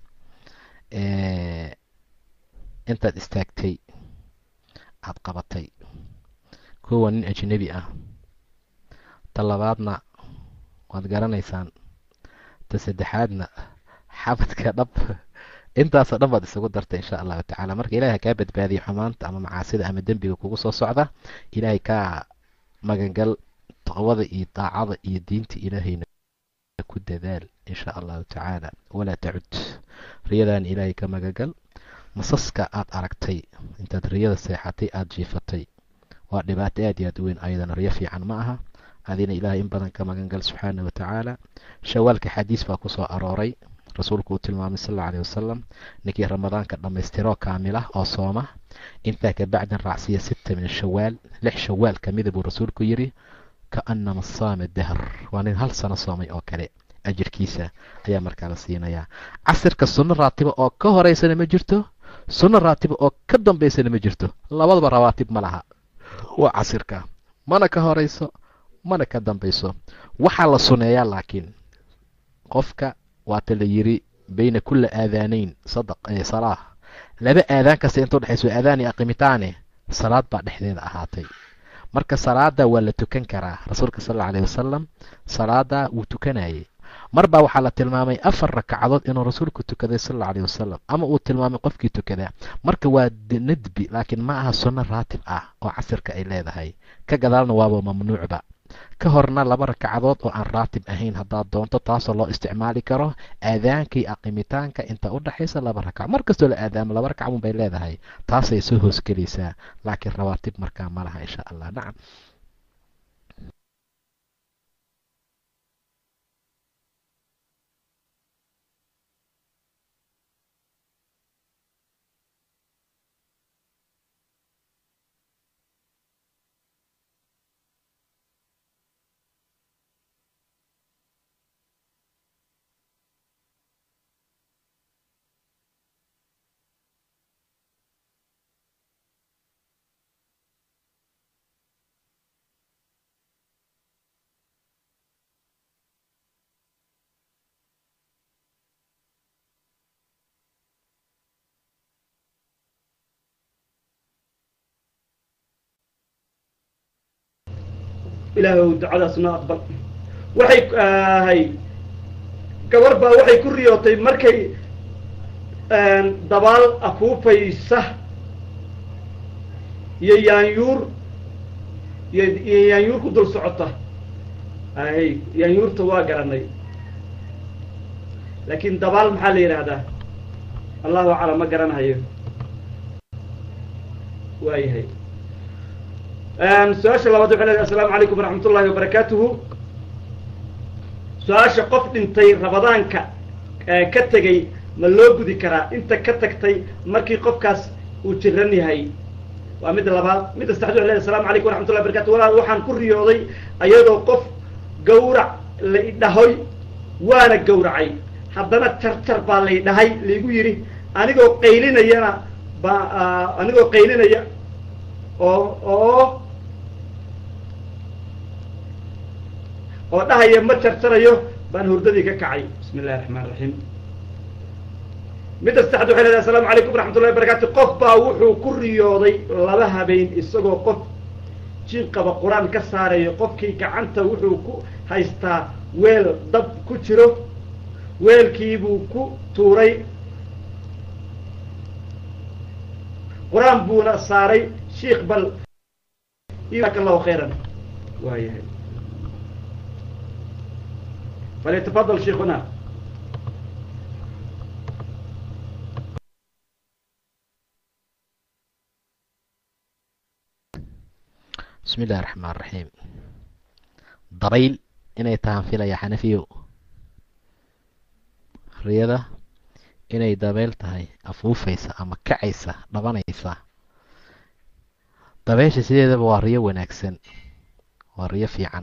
intaad istaagtay aada qabatay kuwa nin ajnebi ah ta labaadna waad garanaysaan ta saddexaadna xabadka dhab intaasoo dhan baad isugu darta insha allahu tacaala marka ilahay ha kaa badbaadiya xumaanta ama macaasida ama dembiga kugu soo socda ilaahay kaa magangal taqwada iyo daacada iyo diinta ilaahayna ku dadaal insha allahu tacaala walaa tacud riyadan ilaahay ka magangal masaska aad aragtay intaad riyada seexatay aada jiifatay waa dhibaato aad iyo aad u weyn ayadana riyo fiican ma aha adina ilaahay in badan ka magangal subxaana wa tacaala shawaalka xadiis baa ku soo arooray rasuulku uu tilmaamay sal alla alih wasalam ninkii ramadaanka dhammaystiroo kaamila oo sooma intaa kabacdin raacsiya sita min shawaal lix shawaal kamida buu rasuulku yidhi kaanama saama dahr waa nin hal sano soomay oo kale ajirkiisa ayaa markaa la siinayaa casirka sunno raatiba oo ka horeysana ma jirto sunno raatiba oo ka dambaysana ma jirto labadaba rawaatib ma laha waa casirka mana ka horeyso mana ka dambayso waxaa la suneeyaa laakiin qofka waata la yiri bayna kula aadaanayn sadaq salaah laba aadaan kasta inta udhexayso aadaan iyo aqimitaane salaad baa dhexdeeda ahaatay marka salaada waa la tukan karaa rasuulka sal alla alayh wasalam salaada wuu tukanayay mar baa waxaa la tilmaamay afar rakacadood inuu rasuulku tukaday sal alla alayh wasalam ama uu tilmaamay qofkii tukadaa marka waa nadbi laakiin ma aha sunno raatib ah oo casirka ay leedahay ka gadaalna waaba mamnuucba ka horna laba rakacadood oo aan raatib ahayn haddaad doonto taasoo loo isticmaali karo aadaanka iyo aqimitaanka inta u dhexaysa laba rakac mar kastoo la aadaamo laba rakac bay leedahay taasay soo hoosgelaysaa laakiin rawaatib markaa ma laha insha allah nacam ilaahow ducadaasna aqbal waxay ahay gabar baa waxay ku riyootay markay dabaal afuufaysa iyo yaanyuur iyo iyo yaanyuur ku dul socota ahay yaanyuurta waa garanay laakiin dabaal maxaa la yidhaahdaa allahu aclam ma garanahayo waayahay su-aasha labaad waxay leedahay assalaamu calaykum waraxmat ullahi wabarakaatuhu su-aasha qof dhintay rabadaanka ka tegey ma loo gudi karaa inta ka tagtay markii qofkaas uu jiran yahay waa midda labaad midda saddexad waxay leedahay asalamu calaykum waraxmat ullahi barakatu walaal waxaan ku riyooday ayadoo qof gawrac la idhahoy waana gawracay haddana jarjar baa la idhahay laigu yidhi anigoo qaylinayana ba anigoo qaylinaya oo oo oo dhahaya ma jarjarayo baan hurdadii ka kacay bismi illahi raxmaan raxiim midda saddexad waxay leedahay asalamu calaykum waraxmat ullahi barakatu qof baa wuxuu ku riyooday laba habeen isagoo qof jin qaba qur-aan ka saarayo qofkii gacanta wuxuu ku haystaa weel dab ku jiro weelkiibuu ku tuuray qur-aan buuna saaray shiikh bal jazaaka allahu khayran waayahay falyatafadal sheikhuna bismi illahi raxmaan raxiim dabayl inay tahaan filaya xanafiyo riyada inay dabayl tahay afuufaysa ama kacaysa dhabanaysa dabeysha sideedaba waa riyo wanaagsan waa riyo fiican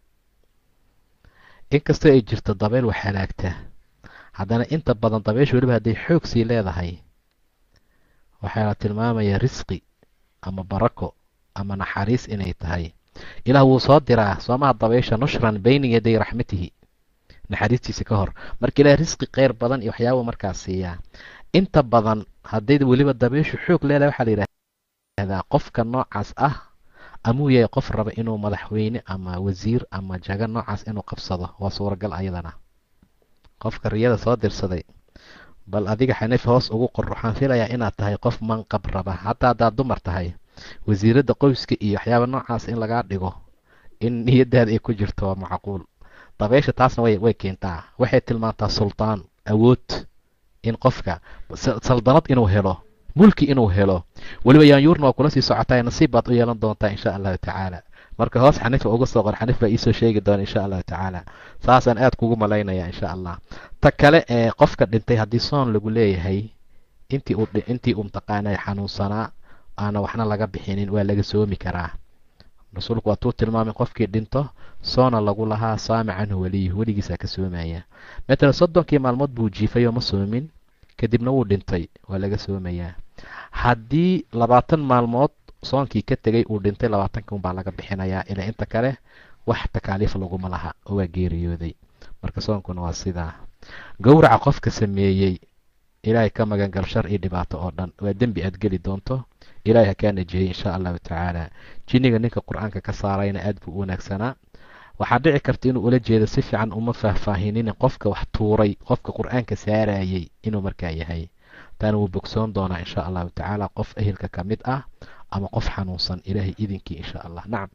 inkastoo ay jirto dabeyl wax halaagta haddana inta badan dabeysha weliba hadday xoog sii leedahay waxaa la tilmaamayaa risqi ama barako ama naxariis inay tahay ilaah wuu soo diraa soomaha dabeysha nushran bayna yaday raxmatihi naxariistiisa ka hor marka ilaah risqi kheyr badan iyo waxyaaba markaas siiyaa inta badan hadday weliba dabeyshu xoog leedahay waxaa la yidhahdaa qofka noocaas ah amuu yahay qof raba inuu madaxweyne ama wasiir ama jago noocaas inuu qabsado waa suuragal ayadana qofka riyada soo dirsaday bal adiga xanifi hoos ugu qor waxaan filayaa inaad tahay qof manqab raba hataa haddaad dumar tahay wasiiradda qoyska iyo waxyaaba noocaas in lagaa dhigo in niyadaada ay ku jirto waa macquul dabeysha taasna way way keentaa waxay tilmaantaa sultaan awood in qofka saldanad inuu helo mulki inuu helo weliba yaanyuurna waa kula sii socotaa nasiib baad u yeelan doontaa insha allahu tacaala marka hoos xanifa uga soo qor xanif baa iisoo sheegi doona insha allahu tacaala saasaan aada kugu malaynaya insha allah ta kale ee qofka dhintay haddii soon lagu leeyahay intii uu intii uu mataqaanay xanuunsanaa aana waxna laga bixinin waa laga soomi karaa rasuulku waatuu tilmaamay qofkii dhinto soona lagu lahaa saama canhu weliyuhu weligiisaa ka soomaya matalan soddonkii maalmood buu jiifayoo ma soomin kadibna wuu dhintay waa laga soomayaa haddii labaatan maalmood soonkii ka tegay uu dhintay labaatanka unbaa laga bixinayaa ilaa inta kale wax takaaliif laguma laha oo waa geeriyooday marka soonkuna waa sidaa gowraca qofka sameeyey ilaahay ka magangal shar iyo dhibaato oo dhan waa dembi aad geli doonto ilaahay ha kaa najiyey insha allahu tacaala jinniga ninka qur-aanka ka saarayna aad buu u wanaagsanaa waxaa dhici karta inuu ula jeedo si fiican uma faahfaahinin qofka wax tuuray qofka qur-aanka saarayay inuu markaa yahay taana wuu bogsoon doonaa insha allahu tacaala qof ehelka ka mid ah ama qof xanuunsan ilaahay idinkii insha allah nacam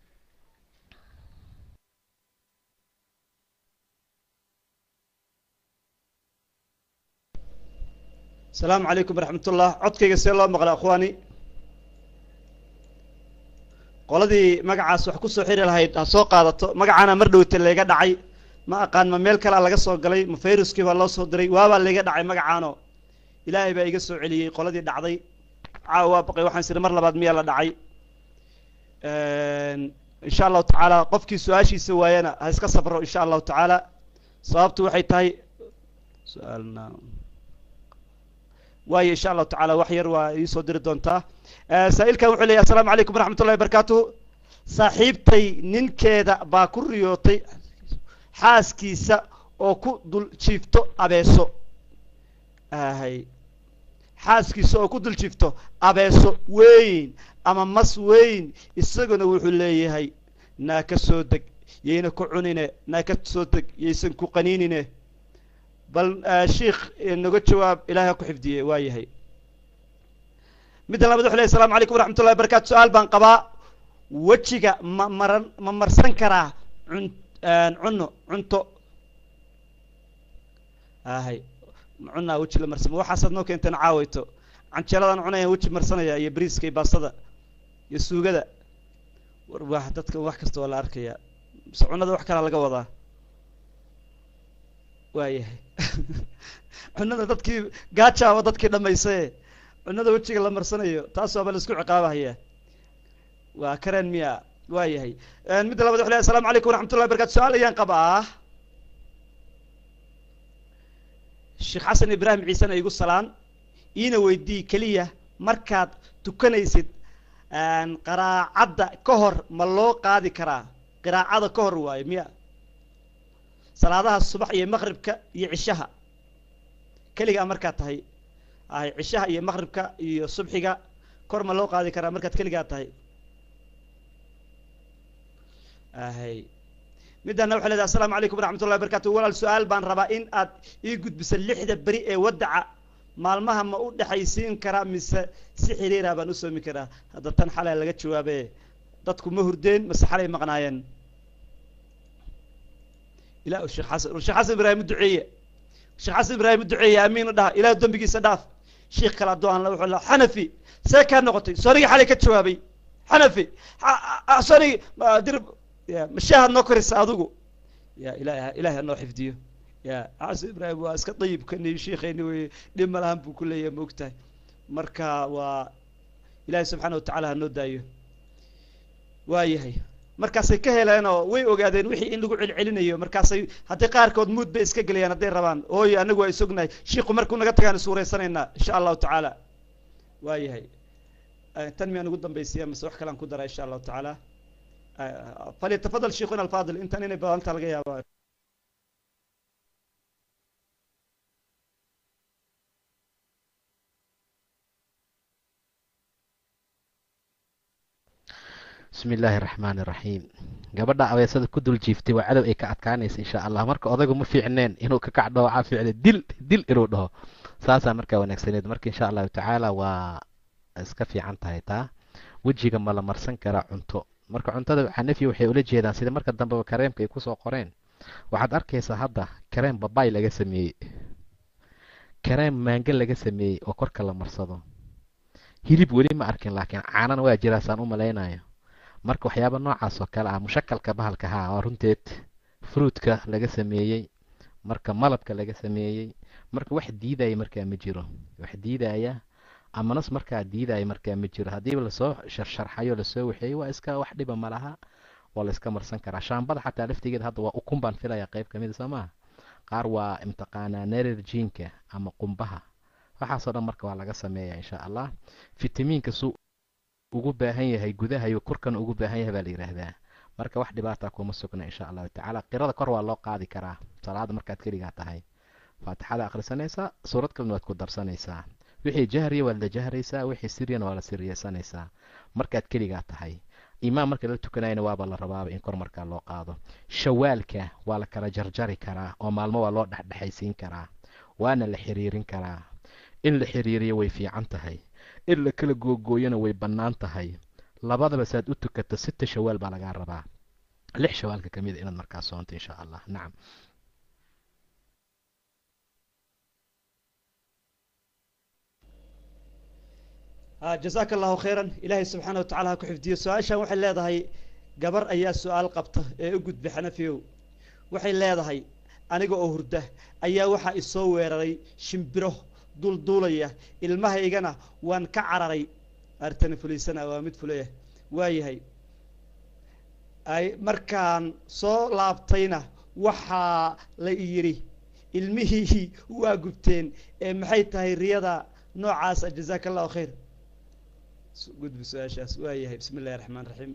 asalaamu calaykum waraxmatullah codkayga see loo maqla akhwaani qoladii magacaas wax ku soo xiri lahayd ha soo qaadato magacaana mar dhowta layga dhacay ma aqaan ma meel kalea laga soo galay ma fayruskii baa loo soo diray waabaa layga dhacay magacaano ilaahay baa iga soo celiyey qoladii dhacday caawa waa baqay waxaan siri mar labaad miyaa la dhacay insha allahu tacaala qofkii su-aashiisa waayana ha iska sabro insha allahu tacaala sababtu waxay tahay su-aalna waayo insha allahu tacala wax yar waa iisoo diri doontaa saa-ilkan wuxuu leeyahy assalaamu calaykum waraxmat ullahi barakaatuhu saaxiibtay ninkeeda baa ku riyootay xaaskiisa oo ku dul jiifto abeeso ahay xaaskiisa oo ku dul jiifto abeeso weyn ama mas weyn isaguna wuxuu leeyahay naa ka soo deg yayna ku cunine naa ka soo deg yaysan ku qaniinine bal sheikh naga jawaab ilahay ha ku xifdiye waa yahay midda labaad wuxu ley asalamu calaykum waraxmat ullahi barakatu su-aal baan qabaa wejiga ma maran ma marsan karaa cun cunno cunto ahay cunaa weji la marsamo waxaasaad noo keenteen caawayto canjeeladaan cunaya weji marsanaya iyo briiska iyo baastada iyo suugada war wa dadka wax kasta waa la arkayaa mise cunada wax kalaa laga wadaa waayahay cunada dadkii gaajaaba dadkii dhamaysaye cunada wejiga la marsanayo taas waaba la isku ciqaabahaya waa kareen miya waa yahay midda labad wuxu ley asalamu calaykum waraxmatullahi barakatu su-aal ayaan qabaa sheekh xasan ibraahim ciisena igu salaan iina weydii keliya markaad tukanaysid qiraacadda ka hor ma loo qaadi karaa qiraacada ka hor waayo miya salaadaha subax iyo maqribka iyo cishaha keligaa markaad tahay ahay cishaha iyo maqribka iyo subxiga kor ma loo qaadi karaa markaad keligaa tahay ahay middana waxay leedahay assalaamu calaykum waraxmat ullahi barakatu walaal su-aal baan rabaa in aad ii gudbiso lixda beri ee wadaca maalmaha ma u dhexaysiin karaa mise si xiriira baan u soomi karaa hadda tan xalay laga jawaabe dadku ma hurdeen mase xalay maqnaayeen ila sheekh xasan sheekh xasan ibraahim u duceeye sheekh xasan ibraahim u duceeye amiin u dhaha ilaah dembigiisa dhaaf sheikh kale hadduu aan la wuxuu la xanafi see kaa noqotay soonigii xalay ka jawaabay xanafi soonigi dirib ya mashaahad noo koraysa adigu ya ilaah ilahay hanoo xifdiyo ya xasan ibraahim waa iska dayibkani sheikheeni wey dhib ma lahan buu ku leeyahay ma ogtahay marka waa ilaahay subxaana watacala hanoo daayo waa yahay markaasay ka heleenoo way ogaadeen wixii in lagu celcelinayo markaasay haddii qaarkood muud bay iska gelayaan hadday rabaan ooyo anagu waa isognahay shiiku markuu naga tagaan isuuraysanaynaa insha allahu tacaala waa yahay tan miyaan ugu dambaysiya mase wax kalean ku dara insha allahu tacaala falyatafadal sheikhuna alfaadil intan inay badanta laga yaaba bismi illaahi araxmaani iraxiim gabadha abeesada ku dul jiiftay waa cadow ay ka adkaanaysa insha allah marka odaygu ma fiicneen inuu ka kacdho waxaa fiicne dil dil inuu dhaho saasaa markaa wanaagsaneed marka insha allahu tacaala waa iska fiican tahay taa wejiga ma la marsan karaa cunto marka cuntada xanafi waxay ula jeedaan sida marka dambeba kareemka ay kusoo qoreen waxaad arkaysaa hadda kareem babay laga sameeyey kareem maango laga sameeyey oo korka la marsado hilib weli ma arkin laakiin caanana waa jiraasaan u malaynayo marka waxyaaba noocaas oo kale ah mushakalka bahalka haa waa runteed fruudka laga sameeyey marka malabka laga sameeyey marka wax diidaya markaa ma jiro wax diidaya amanas markaa diidaya markaa ma jiro haddiiba lasoo sharsharxayo lasoo waxeeyey waa iska wax dhiba malaha waa la iska marsan karaa shaambada xataa laftigeeda hadda waa ukun baan filaya qayb kamida soo maha qaar waa imtaqaanaa nererjiinka ama qumbaha waxaasoo dhan marka waa laga sameeya insha allah fitamiinka su ugu baahan yahay gudaha iyo korkana ugu baahan yahay baa la yidhaahdaa marka wax dhibaata kuma sugna insha allahu tacaala qirada kor waa loo qaadi karaa salaada markaad keligaa tahay faatixada akhrisanaysaa suurad kalena waad ku darsanaysaa wixii jahriya waad la jahraysaa wixii siryana waa la siryaysanaysaa markaad keligaa tahay imaam marka la tukanayana waaba la rabaaba in kor markaa loo qaado shawaalka waa la kala jarjari karaa oo maalmo waa loo dhexdhexaysiin karaa waana la xiriirin karaa in la xiriiriyo way fiican tahay in la kala googooyona way bannaan tahay labadaba saad u tukato sita shawaal baa lagaa rabaa lix shawaalka ka mid a inaad markaa soonto insha allah nacam jasaaka allahu khayran ilaahay subxaana watacala ha ku xifdiyo su-aashan waxay leedahay gabar ayaa su-aal qabta ee u gudbay xanafiyow waxay leedahay aniga oo hurda ayaa waxaa isoo weeraray shimbiro dulduulaya ilmahaygana waan ka cararay artani fuliysana waa mid fulaya waayahay ay markaan soo laabtayna waxaa la yidhi ilmihii waa gubteen ee maxay tahay riyada noocaasa jazaaka allahu khayr gudbi su-aashaas waayahay bismi illahi raxmaan raxiim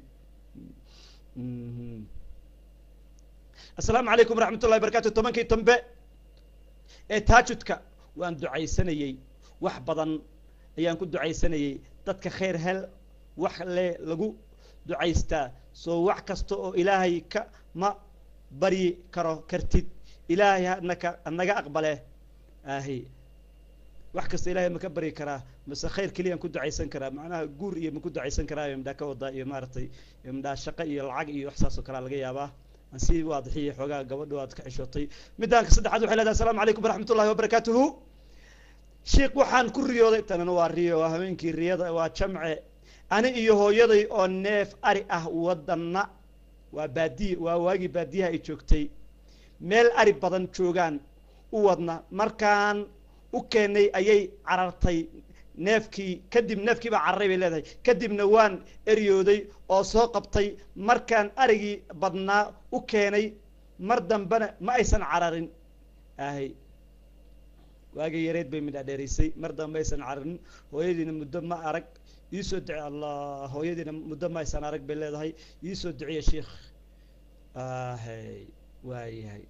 assalaamu calaykum waraxmat ullahi barakatu tobankii dambe ee taajudka waan ducaysanayey wax badan ayaan ku ducaysanayey dadka khayr hel wax le lagu ducaystaa soo wax kasta oo ilaahay ka ma baryi karo kartid ilaahay hanaka hanaga aqbale ahi wax kasta ilahay ma ka baryi karaa mase khayr keliyaan ku ducaysan karaa macnaha guur iyo ma ku ducaysan karaa iyo midhaa ka wadaa iyo maaragtay iyo midhaa shaqo iyo lacag iyo wax saas oo kalea laga yaabaa aan sii waadixiya xoogaa gabadho aad ka xishootay midaanka saddexaad waxay leedahay asalamu calaykum waraxmat ullahi wabarakaatuhu sheikh waxaan ku riyooday tanana waa riyo waa habeenkii riyada waa jamce ani iyo hooyaday oo neef ari ah wadana waa baadiye waa waagii baadiyaha ay joogtay meel ari badan joogaan u wadna markaan u keenay ayay carartay neefkii kadib neefkii baa cararay bay leedahay kadibna waan eryooday oo soo qabtay markaan arigii badnaa u keenay mar dambena ma aysan cararin ahay waagii yareed bay midhadheeraysay mar dambe ma aysan cararin hooyadiina muddo ma arag iisoo duce allah hooyadiina muddo ma aysan arag bay leedahay iisoo duciya sheikh ahay waayahay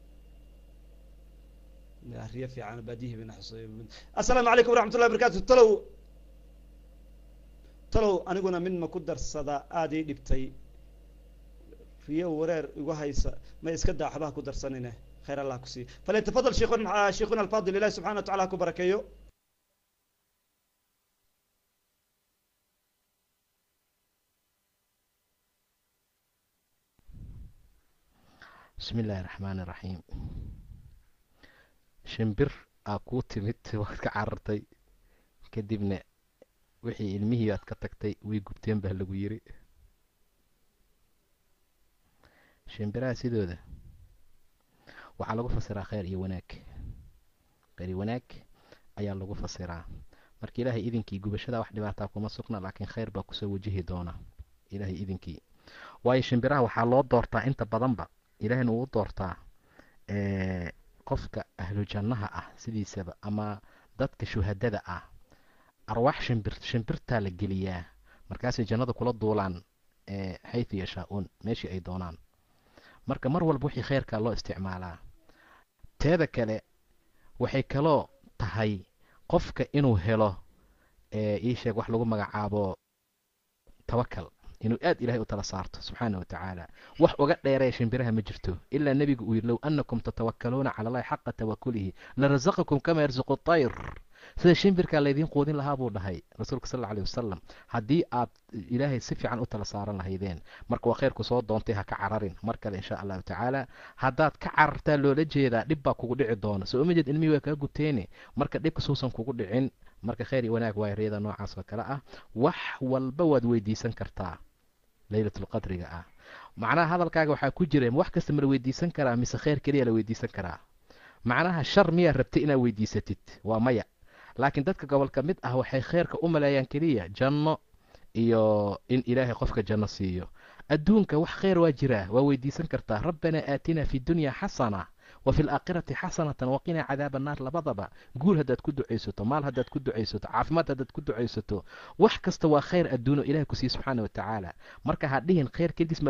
riyo fiican baadiyihii bayna xuseey assalaamu calaykum waraxmat ullahi barakatu talow talow aniguna mid ma ku darsada aada ii dhibtay riyo wareer igu haysa ma iska daa waxbaha ku darsanine khayr allah ku siiyo falyatafadal sheikun sheikhuna alfadil ilahi subxana wa tacala ha ku barakeeyo bismi illaahi raxmaani iraxiim shimbir aa kuu timid waad ka carartay kadibna wixii ilmihii aad ka tagtay way gubteen baa lagu yiri shimbiraha sidooda waxaa lagu fasiraa khayr iyo wanaag khayr iyo wanaag ayaa lagu fasiraa marka ilaahay idinkii gubashada wax dhibaataa kuma sugna laakiin khayr baa kusoo wajihi doona ilaahay idinkii waayo shimbiraha waxaa loo doortaa inta badanba ilaahayna uu doortaa qofka ahlu jannaha ah sidiisaba ama dadka shuhadada ah arwaax shimbir shimbirtaa la geliyaa markaasay jannada kula duulaan xaytu yashaa-uun meeshii ay doonaan marka mar walba wixii khayrkaa loo isticmaalaa teeda kale waxay kaloo tahay qofka inuu helo ii sheeg wax lagu magacaabo tawakal inuu aad ilahay u tala saarto subxaana wa tacaala wax uga dheeraya shimbiraha ma jirto ilaa nebigu uu yidhi low annakum tatawakkaluuna cala allahi xaqa tawakulihi larasaqakum kama yarsuqu tayr sida shimbirkaa laydiin quudin lahaa buu dhahay rasuulka sal alla alih wasalam haddii aad ilaahay si fiican u tala saaran lahaydeen marka waa khayrku soo doontay ha ka cararin mar kale insha allahu tacaala haddaad ka carartaa loola jeedaa dhib baa kugu dhici doona soo uma jeed ilmihii waa kaa guteene marka dhibka suusan kugu dhicin marka khayr iyo wanaag waa riyada noocaas oo kale ah wax walba waad weydiisan kartaa leylatulqadriga ah macnaha hadalkaaga waxaa ku jira wax kasta ma la weydiisan karaa mise khayr keliya la weydiisan karaa macnaha shar miyaa rabtay inaad weydiisatid waa maya laakiin dadka gobolka mid ah waxay khayrka u maleeyaan keliya janno iyo in ilaahay qofka janno siiyo adduunka wax khayr waa jiraa waa weydiisan kartaa rabbanaa aatinaa fi dunya xasana wa fi alaakhirati xasanatan waqinaa cadaaba annaar labadaba guul haddaad ku ducaysato maal haddaad ku ducaysato caafimaad haddaad ku ducaysato wax kasta waa khayr adduuno ilahay ku siiye subxaana wa tacaala marka ha dhihin khayr keligiis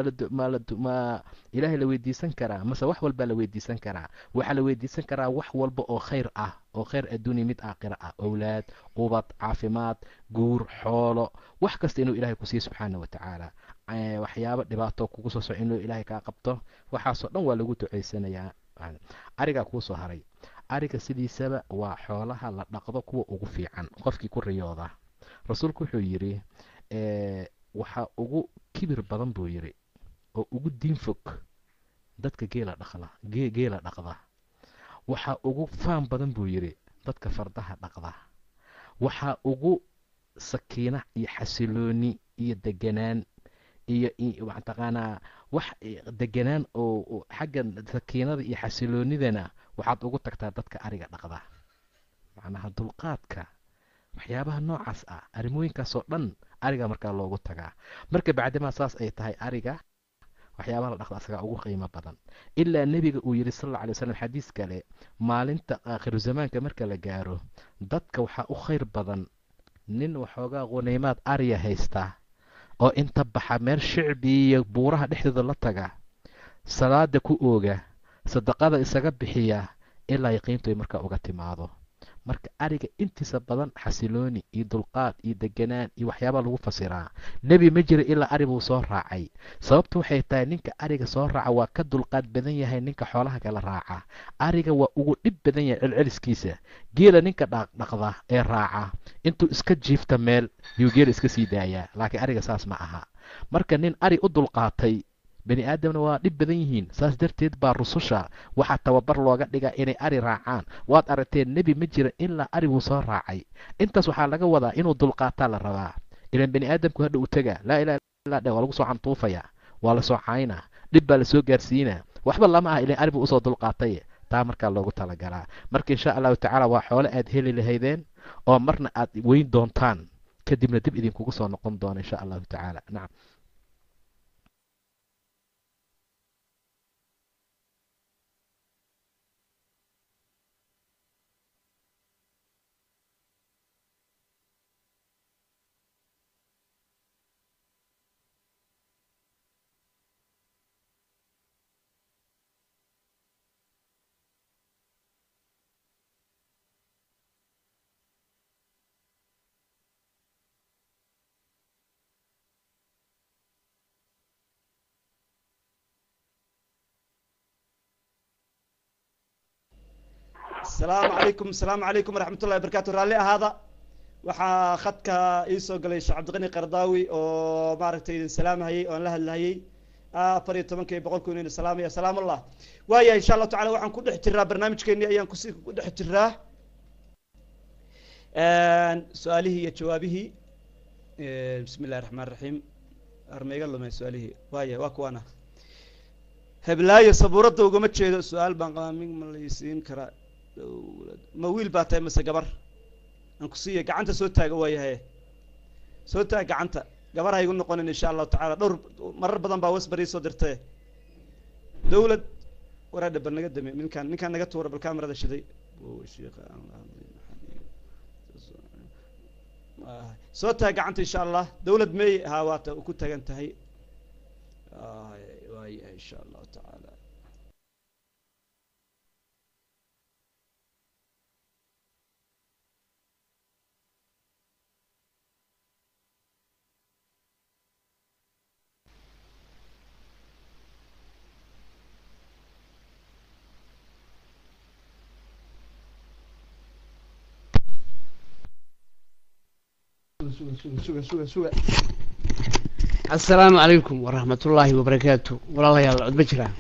ma ilaahay la weydiisan karaa mase wax walbaa la weydiisan karaa waxaa la weydiisan karaa wax walba oo khayr ah oo khayr adduuniya mid aakhira ah owlaad qubad caafimaad guur xoolo wax kasta inuu ilahay ku siiye subxaana wa tacaala waxyaabo dhibaato kugu soo soco inuu ilaahay kaa qabto waxaasoo dhan waa lagu ducaysanayaa arigaa kuu soo haray ariga sidiisaba waa xoolaha la dhaqdo kuwa ugu fiican qofkii ku riyooda rasuulku wuxuu yidhi waxaa ugu kibir badan buu yidhi oo ugu diin fog dadka geela dhaqda geela dhaqda waxaa ugu faan badan buu yidhi dadka fardaha dhaqda waxaa ugu sakiina iyo xasilooni iyo deganaan iyo mataqaanaa wax deganaan oo xagga sakiinada iyo xasiloonidana waxaad ugu tagtaa dadka ariga dhaqda macnaha dulqaadka waxyaabaha noocaas ah arrimooyinkaasoo dhan ariga markaa loogu tagaa marka bacdimaa saas ay tahay ariga waxyaabaha la dhaqda asagaa ugu qiimo badan ilaa nebiga uu yidhi sal alla alay waslam xadiis kale maalinta aakhiru zamaanka marka la gaaro dadka waxaa u khayr badan nin waxoogaa qunaymaad ariya haystaa oo inta baxa meel shicbi iyo buuraha dhexdooda la taga salaada ku ooga sadaqada isaga bixiya ilaa yaqiintu ay markaa uga timaado marka ariga intiisa badan xasilooni iyo dulqaad iyo deganaan iyo waxyaabaa lagu fasiraa nebi ma jira ilaa ari buu soo raacay sababtu waxay tahay ninka ariga soo raaca waa ka dulqaad badan yahay ninka xoolaha kala raaca ariga waa ugu dhib badan yahay celceliskiisa geela ninka dhaqdhaqda ee raaca intuu iska jiifta meel yuu geela iska sii daayaa laakiin ariga saas ma aha marka nin ari u dulqaatay bani aadamna waa dhib badan yihiin saas darteed baa rususha waxaa tababar looga dhigaa inay ari raacaan waad aragteen nebi ma jira ilaa ari wuu soo raacay intaas waxaa laga wadaa inuu dulqaataa la rabaa ilaan bani aadamku hadha u taga laa ilaha illa dhe waa lagu soo cantuufaya waa la soo caynaa dhib baa lasoo gaarsiinaa waxba lama ah ilaan ari buu usoo dulqaatay taa markaa loogu talagalaa marka insha allahu tacaala waa xoole aad heli lahaydeen oo marna aad weyn doontaan kadibna dib idinkugu soo noqon doona insha allahu tacaala nacam asalaamu calaykum asalaamu calaykum waraxmat ullahi barkatu raalli ahaada waxaa khadka ii soo galay sheekh cabdiqani qardaawi oo maaragtay idin salaamhayey oon la hadlahayey afar iyo tobanka iyo boqol kun idin salaamaya salaam allah waayahay insha allahu tacala waxaan ku dhex jiraa barnaamijkeeni ayaan kusi ku dhex jiraa su-aalihii iyo jawaabihii bismi illahi raxmaan raxiim armaiga lumay su-aalihii waaya waa kuwaana heblaayo sabuuradda ugama jeedo su-aal baan qabaa min ma laysiin karaa dowlad ma wiil baa tahay mase gabar aan ku siiya gacanta soo taaga waayahaye soo taag gacanta gabar ha igu noqonin insha allahu tacala dhowr marar badan baa wasbar ii soo dirtee dowlad waraadha bal naga dame ninkaan ninkaan naga tuura bal kamarada shiday soo taag gacanta insha allah dowlad meey haa waata ku tagan tahay waayahay insha allahu tacaala suga suga suga suga suga asalaamu calaykum waraxmatullaahi wabarakaatu walaalayaal codba jiraa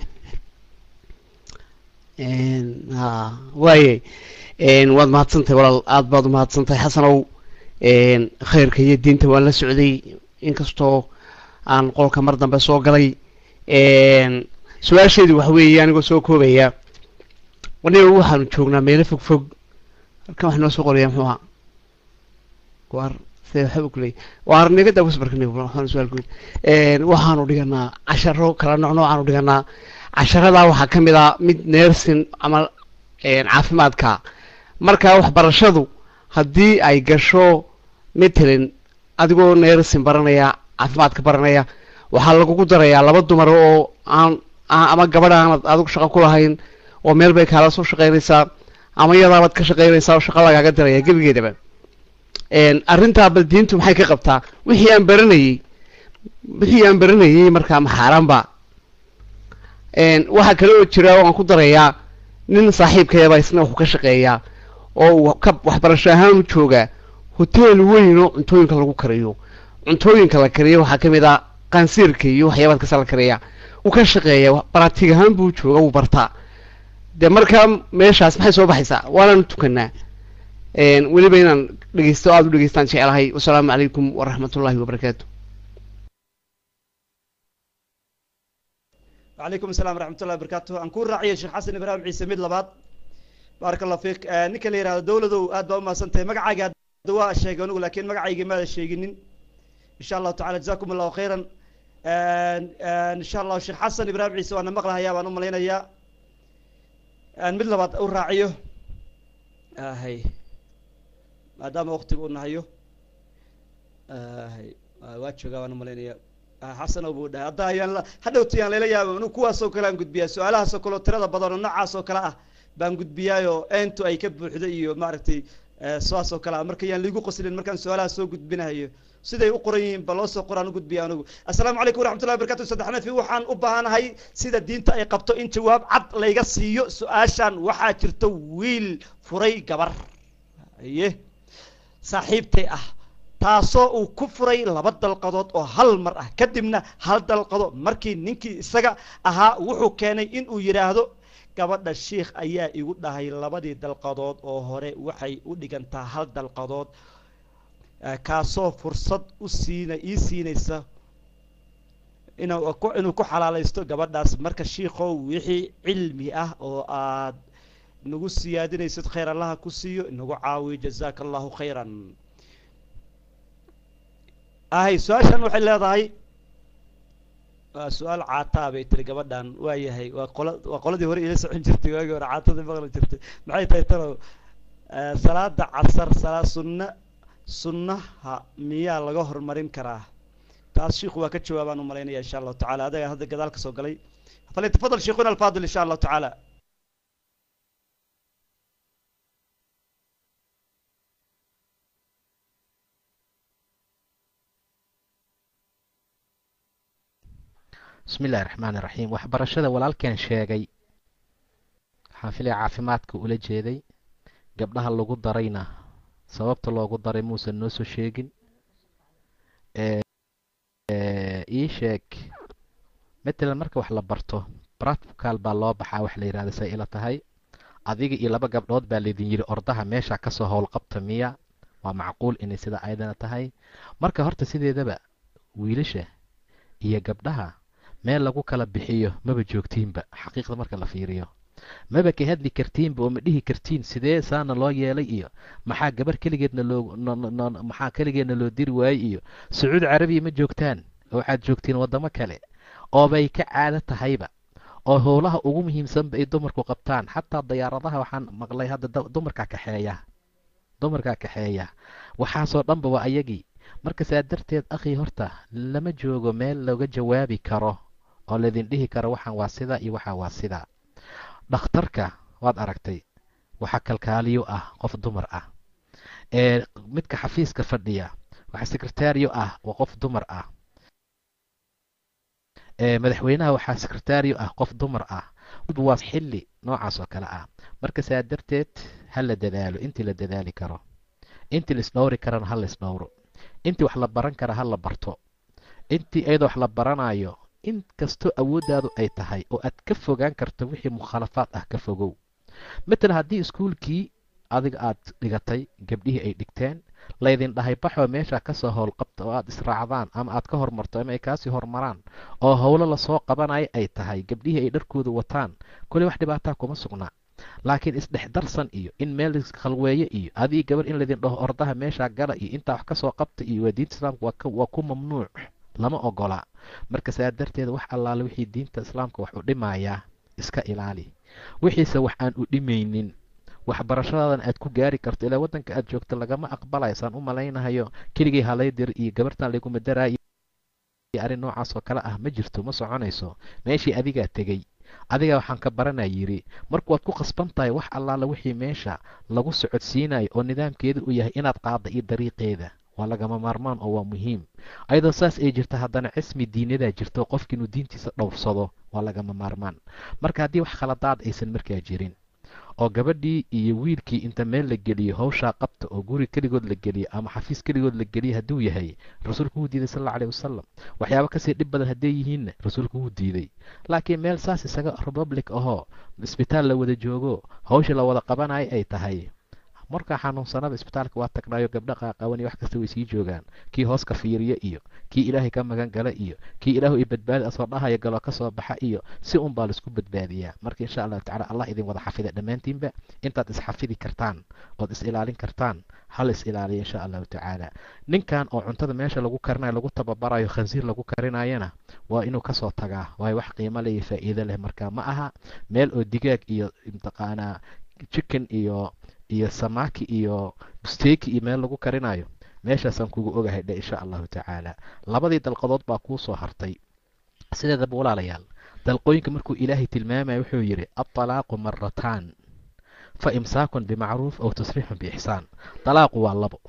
ha waaye waad mahadsantahay walaal aada baad u mahadsantahay xasanow khayrka iyo diinta waan la socday inkastoo aan qolka mar dambe soo galay su-aasheedu waxa weeye anigoo soo koobaya waniga waxaanu joognaa meelo fog fog halkan wax noo soo qoraya muxuu ahaa waar see waxba kuley waar niga dawas barkani waxaan su-aal guud waxaanu dhiganaa casharo kala nooc noocaanu dhiganaa casharadaa waxaa ka mid ah mid neersin ama caafimaadka marka waxbarashadu haddii ay gasho matalan adigoo neersin baranaya caafimaadka baranaya waxaa lagugu darayaa laba dumar oo aan ama gabadh aanad adigu shaqo ku lahayn oo meel bay kaala soo shaqaynaysaa ama iyadaabaad ka shaqaynaysaa oo shaqa lagaaga daraya gebigeedaba arrintaa bal diintu maxay ka qabtaa wixii aan baranayey wixii aan baranayey markaa maxaaraanba waxaa kale oo jira oo aan ku darayaa nin saaxiibkayaba isna wuxuu ka shaqeeyaa oo uu ka waxbarasho ahaan u joogaa hoteel weyn oo cuntooyinka lagu kariyo cuntooyinka la kariyo waxaa ka mid ah qaansiirka iyo waxyaabaad kasa la kariya uu ka shaqeeya baraatig ahaan buu jooga wuu bartaa dee markaa meeshaas maxay soo baxaysaa waanaanu tukanaa weliba inaan dhegeysto aada u dhegeystaan jecelahay wasalaamu calaykum waraxmatullaahi wabarakaatu وعليكم السلام ورحمة الله وبركاته أنكون راعي الشيخ حسن إبراهيم عيسى ميد لباد بارك الله فيك آه نيكا ليرا دولة آد ما سنتي مقعي دواء الشيء نقول لكن مقعي ما الشيء إن شاء الله تعالى جزاكم الله خيرا آه آه إن شاء الله الشيخ حسن إبراهيم عيسى وأنا مقلها يا وأنا ملينا يا آه ميد لباد أو راعيه آه هي ما دام وقتي قلنا هيو آه هي آه واتشو وأنا ملينا يا xasan oo buu dhahay hadda ayaan hadhowti aan layla yaaba inuu kuwaasoo kale aan gudbiyaa su-aalahaasoo kaleo tirada badan oo noocaasoo kale ah baan gudbiyaayoo eentu ay ka buuxdo iyo maaragtay saasoo kale ah marka yaan liigu qoslin markaan su-aalaha soo gudbinahayo siday u qoran yihiin ba loo soo qoraan u gudbiya anigu assalaamu calaykum waraxmatullahi barakatu saddexna fi waxaan u baahanahay sida diinta ay qabto in jawaab cad layga siiyo su-aashan waxaa jirta wiil furay gabar aye saaxiibtay ah taasoo uu ku furay laba dalqadood oo hal mar ah kadibna hal dalqado markii ninkii isaga ahaa wuxuu keenay in uu yidhaahdo gabadha shiikh ayaa igu dhahay labadii dalqadood oo hore waxay u dhigantaa hal dalqadood kaasoo fursad u siina ii siinaysa inuu inuu ku xalaalaysto gabadhaas marka shiikhow wixii cilmi ah oo aad nagu siyaadinaysid khayr allaha ku siiyo nagu caawiyo jazaaka allahu khayran ahay su-aashan waxay leedahay waa su-aal caataa bay tiri gabadhan waa yahay waa qola waa qoladii hore ila socon jirtay waagii hore caatadii maqli jirtay maxay tahay talow salaada casar salaa sunna sunnaha miyaa laga horumarin karaa taas shiikhu waa ka jawaabaan u malaynaya insha allahu tacala adaga hadda gadaal ka soo galay falyatafadal sheikhuna alfaadil insha allahu tacaala bismi illahi raxmaani raxiim waxbarashada walaalkeen sheegay waxaan filaya caafimaadka ula jeeday gabdhaha lagu darayna sababta loogu daray muusan noo soo sheegin ii sheeg matalan marka wax la barto practical baa loo baxaa wax la yidhahda say ila tahay adiga iyo laba gabdhood baa laydin yidhi ordaha meesha kasoo howlqabta miya waa macquul inay sida ayadana tahay marka horta sideedaba wiilasha iyo gabdhaha meel lagu kala bixiyo maba joogtiinba xaqiiqda marka la fiiriyo maba ka hadli kartiinba oo ma dhihi kartiin sidee saana loo yeelay iyo maxaa gabar keligeedna loo maxaa keligeedna loo diri waayey iyo sacuudi carabiya ma joogtaan oo waxaad joogtiin waddamo kale oobay ka caado tahayba oo howlaha ugu muhiimsanba ay dumarku qabtaan xataa dayaaradaha waxaan maqlay hadda dumarkaa kaxeeya dumarkaa kaxeeya waxaasoo dhanba waa ayagii marka saa darteed akhi horta lama joogo meel looga jawaabi karo oo laydin dhihi karo waxaan waa sidaa iyo waxaan waa sidaa dhakhtarka waad aragtay waxaa kalkaaliyo ah qof dumar ah ee midka xafiiska fadhiya waxaa sekretariyo ah waa qof dumar ah madaxweynaha waxaa sekretariyo ah qof dumar ah waa xilli noocaas oo kale ah marka saa darteed ha la dadaalo intii la dadaali karo intii la isdhowri karana ha la isdhowro intii wax la baran kara ha la barto intii iyadoo wax la baranayo in kastoo awooddaadu ay tahay oo aad ka fogaan karto wixii mukhaalafaad ah ka fogow matalan haddii iskuulkii adiga aad dhigatay gabdhihii ay dhigteen laydin dhahay baxoo meesha kasoo howlqabta oo aad israacdaan ama aad ka hormarto ama ay kaasii hormaraan oo howlo lasoo qabanaya ay tahay gabdhihii ay dharkooda wataan koley wax dhibaataa kuma sugnaa laakiin isdhexdarsan iyo in meel khalweeye iyo adii gabar in laydin dhaho ordaha meeshaa gala iyo intaa wax kasoo qabta iyo waa diinta islaamka waa ku mamnuuc lama ogola marka saa darteed wax allaale wixii diinta islaamka wax u dhimayaa iska ilaali wixiise wax aan u dhimaynin waxbarashadaadan aad ku gaari karto ilaa waddanka aad joogto lagama aqbalayo saan u malaynahayo keligii halaydir iyo gabartan layguma daraayo arrin noocaas oo kale ah ma jirto ma soconayso meeshii adigaa tegey adiga waxaan ka baranaa yidhi marka waad ku khasban tahay wax allaala wixii meesha lagu socodsiinayo oo nidaamkeeda uu yahay inaad qaadda iyo dariiqeeda waa lagama maarmaan oo waa muhiim ayadoo saas ay jirta haddana cismi diinadaa jirto qofki inuu diintiisa dhowrsado waa lagama maarmaan marka haddii wax khaladaad aysan markaa jirin oo gabadhii iyo wiilkii inta meel la geliyo hawshaa qabta oo guri keligood la geliyo ama xafiis keligood la geliyo hadduu yahay rasuulku wuu diiday sal alla aleyh wasalam waxyaaba kasii dhib badan hadday yihiinna rasuulku wuu diiday laakiin meel saas isaga republic ahoo isbitaal la wada joogo hawsha la wada qabanayo ay tahay markaa xanuunsanada isbitaalka waa tagnaayo gabdha qaaqawan iyo wax kasta way sii joogaan kii hoos ka fiiriya iyo kii ilaahay ka magan gala iyo kii ilaahu i badbaadi asoo dhahaya galoo ka soo baxa iyo si un baa laisku badbaadiyaa marka insha allahu tacala allah idin wada xafida dhammaantiinba intaad isxafidi kartaan ood is ilaalin kartaan hal is ilaaliya insha allahu tacaala ninkan oo cuntada meesha lagu karinayo lagu tababarayo khansiir lagu karinayana waa inuu kasoo tagaa waayo wax qiimo leh iyo faa'iido leh marka ma aha meel oo digaag iyo mataqaanaa chicken iyo iyo samaki iyo busteki iyo meel lagu karinayo meeshaasaan kugu ogahay dhe insha allahu tacaala labadii dalqadood baa kuu soo hartay sideedaba walaalayaal dalqooyinka markuu ilaahay tilmaamaya wuxuu yidhi altalaaqu marataan fa imsaakun bimacruuf aw tasriixun biixsaan talaaqu waa labo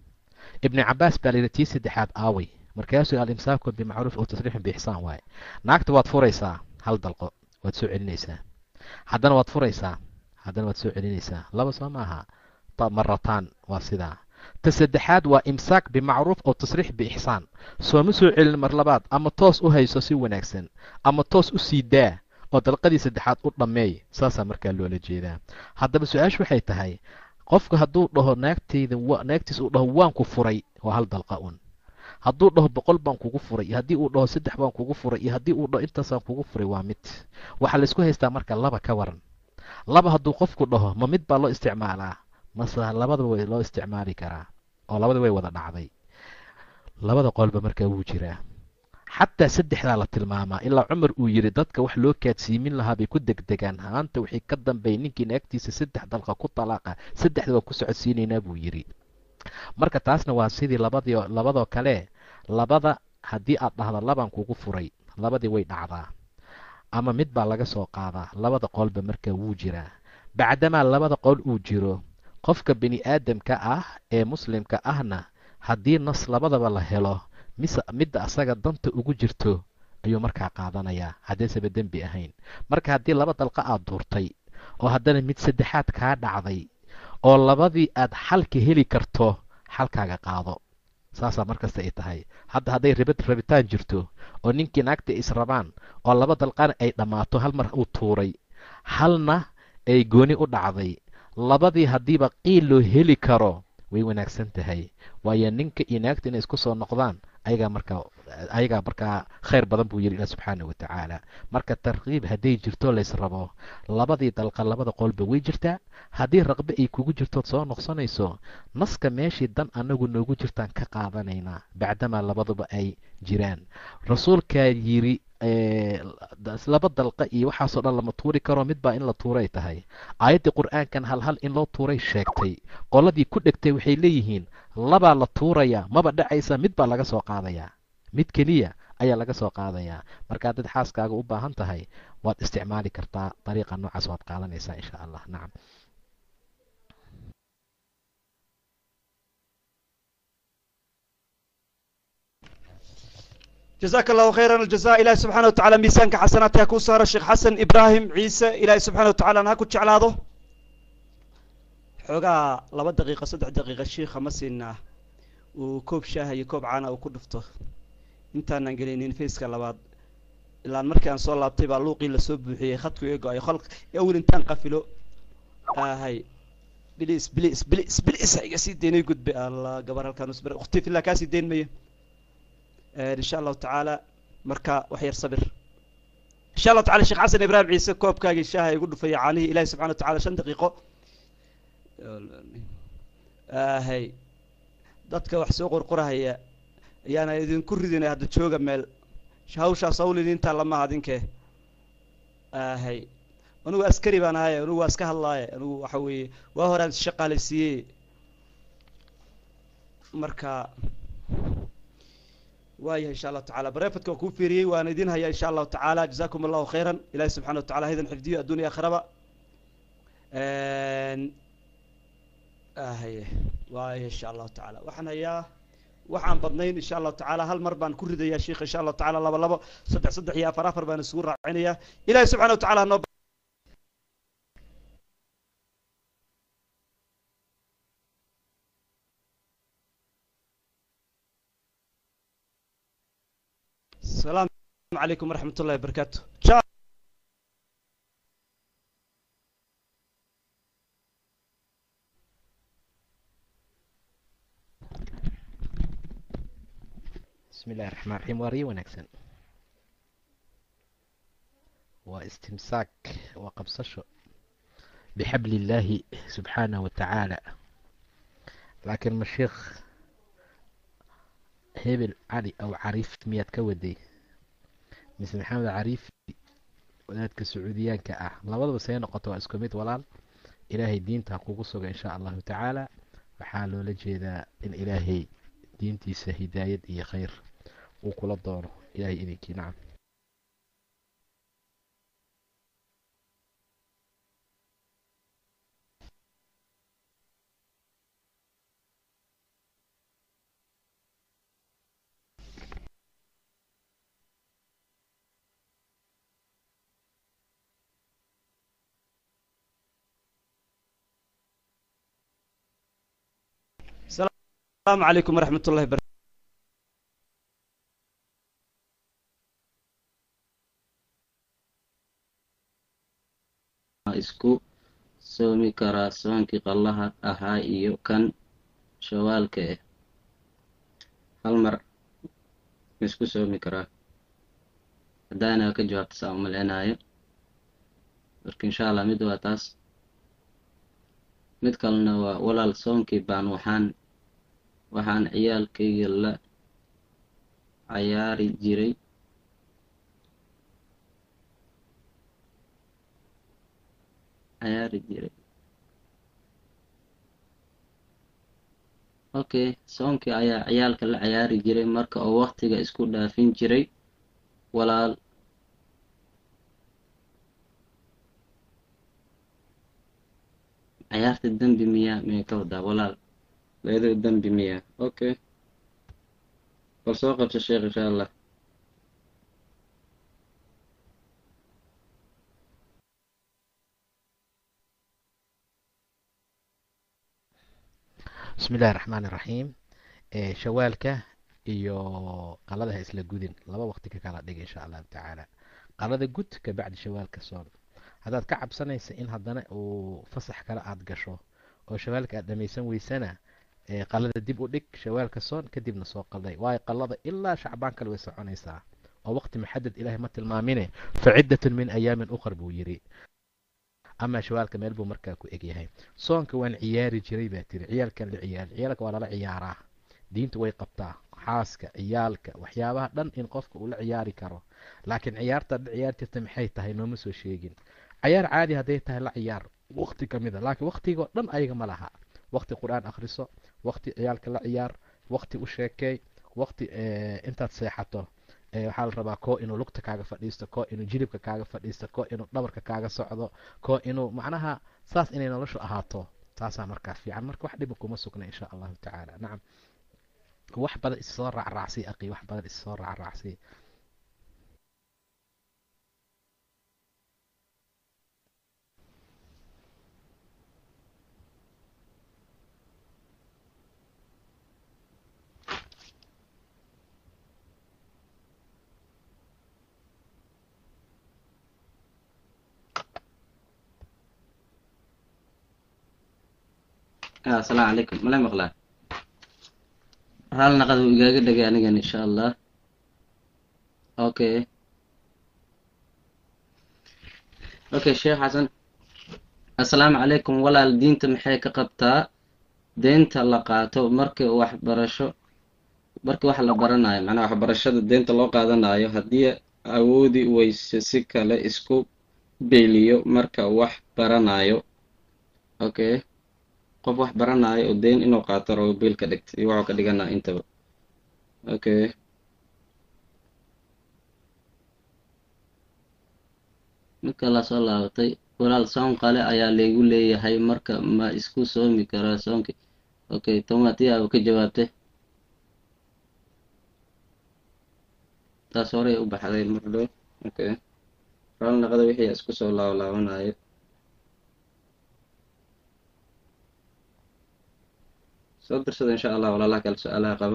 ibni cabaas baa layidhi tii saddexaad aaway markaasuu alimsaakun bimacruuf aw tasriixun biixsaan waaye naagta waad furaysaa hal dalqo waad soo celinaysaa haddana waad furaysaa haddana waad soo celinaysaa laba soo maaha marataan waa sidaa ta saddexaad waa imsaak bimacruuf aw tasriix biixsaan sooma soo celin mar labaad ama toos u hayso si wanaagsan ama toos u sii daa oo dalqadii saddexaad u dhammeey saasaa markaa loola jeedaa haddaba su-aashu waxay tahay qofku hadduu dhaho naagteyda naagtiis uu dhaho waan ku furay waa hal dalqa un hadduu dhaho boqol baan kugu furay iyo haddii uu dhaho saddex baan kugu furay iyo haddii uu dhaho intaasaan kugu furay waa mid waxaa laysku haystaa marka laba ka waran laba hadduu qofku dhaho ma mid baa loo isticmaalaa mase labadaba way loo isticmaali karaa oo labada way wada dhacday labada qolba markaa wuu jiraa xataa saddexdaa la tilmaamaa ilaa cumar uu yidhi dadka wax loo kaadsiimin lahaa bay ku degdegaan haanta wixii ka dambeey ninkii naagtiisa saddex dalqa ku talaaqa saddexda waan ku socodsiinaynaa buu yidhi marka taasna waa sidii labadii labadoo kale labada haddii aad dhahda labaan kugu furay labadii way dhacdaa ama mid baa laga soo qaadaa labada qolba markaa wuu jiraa bacdamaa labada qol uu jiro qofka bini aadamka ah ee muslimka ahna haddii nas labadaba la helo mise midda asaga danta ugu jirto ayuu markaa qaadanayaa haddaysaba dembi ahayn marka haddii laba dalqa aad duurtay oo haddana mid saddexaad kaa dhacday oo labadii aad xalka heli karto xalkaaga qaado saasaa markasta ay tahay hadda hadday ribad rabitaan jirto oo ninkii naagta israbaan oo laba dalqana ay dhammaato hal mar uu tuuray halna ay gooni u dhacday labadii haddiiba qiil loo heli karo way wanaagsan tahay waayo ninka iyo naagta inay isku soo noqdaan ayagaa markaa ayagaa markaa khayr badan buu yidhi ilah subxaana wa tacaala marka tarkiib hadday jirto lays rabo labadii dalqa labada qolba way jirtaa haddii raqbe ay kugu jirtood soo noqsanayso naska meeshii dan anagu noogu jirtaan ka qaadanaynaa bacdamaa labaduba ay jiraan rasuulkaa yidhi laba dalqa iyo waxaasoo dhan lama tuuri karo mid baa in la tuuray tahay aayaddii qur-aankan halhal in loo tuuray sheegtay qoladii ku dhegtay waxay leeyihiin labaa la tuurayaa maba dhacaysa mid baa laga soo qaadayaa mid keliya ayaa laga soo qaadayaa marka haddaad xaaskaaga u baahan tahay waad isticmaali kartaa dariiqa noocaas waad qaadanaysaa insha allah nacam jazaaka allahu khayran aljaza ilahi subxana wa tacala miisaanka xasanaadka ha kuu saaro sheekh xasan ibraahim ciise ilaahi subxana wa tacala ha ku jeclaado xoogaa laba daqiiqa saddex daqiiqa shiikha ma siinaa uu koob shaaha iyo koob caana uu ku dhufto intaanan gelinin faceka labaad ilaan markii aan soo laabtay baa luuqii lasoo buuxiyey khadku iga go-ay qolka awel intaan qafilo ahay bilis bilis bilis bilis iga sii daynay gudbe allah gabar halkaan usbar ukhti fillah kaasii dayn mayo insha allahu tacaala marka wax yar sabir insha allahu tacala sheekh xasan ibraahim ciise koobkaagii shaaha igu dhufaya caanihii ilahi subxana wa tacala shan daqiiqo ahay dadka wax soo qorqorahaya ayaana idinku ridinay hadda jooga meel hawshaas hawl idintaa lamaha adinkee ahay anugu askari baan ahaye anugu waa iska hadlaaye anugu waxa weeye waa horaan shaqaalaysiiyey marka waayahay insha allahu tacala barefadka waa kuu fiiriyey waan idin hayaa insha allahu tacaala jazakum allahu khayran ilahi subxana wa tacala haydan xifdiyo addunya akhiraba ahaye waaya insha allahu tacaala waxaan hayaa waxaan badnayn insha allahu tacaala hal mar baan ku ridayaa sheikh insha allahu tacala laba labo saddex saddex iyo afar afar baan isugu raacinayaa ilahi subxana wa tacala noo السلام عليكم ورحمة الله وبركاته bismi illahi raxmaan raxiim waa riyo wanaagsan waa istimsaak waa qabsasho bixabli illaahi subxaanahu wa tacaala laakiin ma sheekh hebel cali aw cariif miyaad ka waday mise maxamed cariif wadaadka sacuudiyaanka ah labadaba see noqoto waa isku mid walaal ilaahay diinta kugu suga insha allahu tacaala waxaa loola jeedaa in ilaahay diintiisa hidaayad iyo khayr uu kula doono ilahay idinkii nacam السلام عليكم ورحمة الله وبركاته isku soomi karaa soonkii qallaha ahaa iyo kan shawaalka ah hal mar ma isku soomi karaa haddaana ka jawaabta saa umalcinaayo marka insha allah mid waa taas mid kalena waa walaal soonkii baan waxaan waxaan ciyaalkayga la cayaari jiray cayaari jiray okay soonkii ayaa ciyaalka la cayaari jiray marka oo waktiga isku dhaafin jiray walaal cayaarta dembi miyaa miyay ka wadaa walaal leedo dembi miyaa okay bal soo qabso sheekh insha allah bismi illahi raxmaan iraxiim shawaalka iyo qalada ha isla gudin laba waqti ka kala dhig insha allahu tacaala qalada gud ka bacdi shawaalka soon haddaad ka cabsanaysa in haddana uu fasax kale aada gasho oo shawaalka aad dhamaysan weysana qalada dib u dhig shawaalka soon kadibna soo qalday waayo qalada ilaa shacbaan kale way soconaysaa oo waqti maxadad ilaahay ma tilmaamine fa ciddatun min ayaamin uqar buu yidhi amaa shawaalka meel buu markaa ku egyahay soonka waan ciyaari jiray baa tiri ciyaalkan la ciyaari ciyaalka waa lala ciyaaraa diintu way qabtaa xaaska ciyaalka waxyaabaha dhan in qofka uu la ciyaari karo laakiin ciyaarta dha ciyaar jirta maxay tahay nooma soo sheegin cayaar caadi hadday tahay la ciyaar waqti ka mid a laakiin waqtigoo dhan ayaga ma laha waqti qur-aan akhriso waqti ciyaalka la ciyaar waqti u sheekeey waqti intaad seexato waxaa la rabaa koo inuu lugta kaaga fadhiisto koo inuu jilibka kaaga fadhiisto koo inuu dhabarka kaaga socdo koo inuu macnaha saas inay noloshu ahaato taasaa markaa fiican marka wax dhiba kuma sugna insha allahu tacaala nacam wax badan issoo raacraacsi aqi wax badan issoo raacraacsi asalaamu calaykum mala maqlaa raali naqad wuu igaaga dhegay anigan insha allah okay okay sheekh xasan assalaamu calaykum walaal diinta maxay ka qabtaa deynta la qaato markii waxbarasho markii wax la baranayo macnaha waxbarashada deynta loo qaadanayo haddii awoodi weyse si kale isku beeliyo marka wax baranayo okay qof wax baranayo oo deyn inuu qaato rabo biil ka dhigta iyo waxuu ka dhiganaa intaba okay marka la soo laabatay walaal soon qale ayaa laygu leeyahay marka ma isku soomi karaa soonkii okay tomatiya u ka jawaabtay taas horey u baxday mardhow okay raal naqada wixii isku soo laablaabanayo soo dirsada insha allah walaalaha kale su-aalaha qaba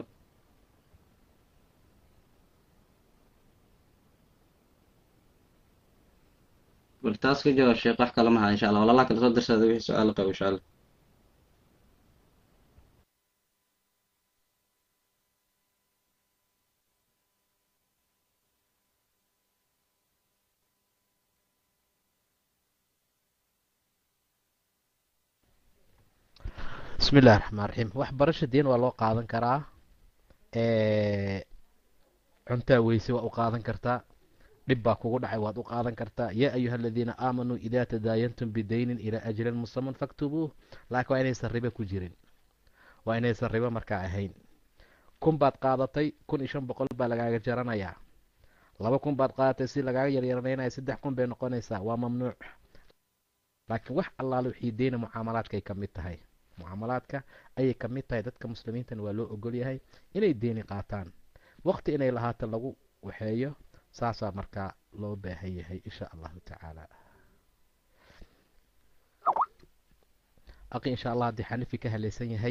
bal taas ka jawaab sheekh wax kale maha insha allah walaalaha kale soo dirsada wixii su-aal qaba insha allah bismi illahi raxmaan raxiim waxbarasha deen waa loo qaadan karaa cuntaa weyse waa u qaadan kartaa dhib baa kugu dhacay waad u qaadan kartaa yaa ayuha aladiina aamanuu idaa tadaayantum bidaynin ilaa ajalin musaman faktubuuh laakiin waa inaysan ribo ku jirin waa inaysan ribo markaa ahayn kun baad qaadatay kun iyo shan boqol baa lagaaga jaranayaa laba kun baad qaadatay si lagaaga yaryaranaynayo saddex kun bay noqonaysaa waa mamnuuc laakiin wax allaale wixii deyna mucaamalaadkay ka mid tahay mucaamalaadka ayay ka mid tahay dadka muslimiintana waa loo ogol yahay inay deeni qaataan waqti inay lahaato lagu waxeeyo saasaa markaa loo baahan yahay insha allahu tacaala aqi insha allah haddii xanifi ka halaysan yahay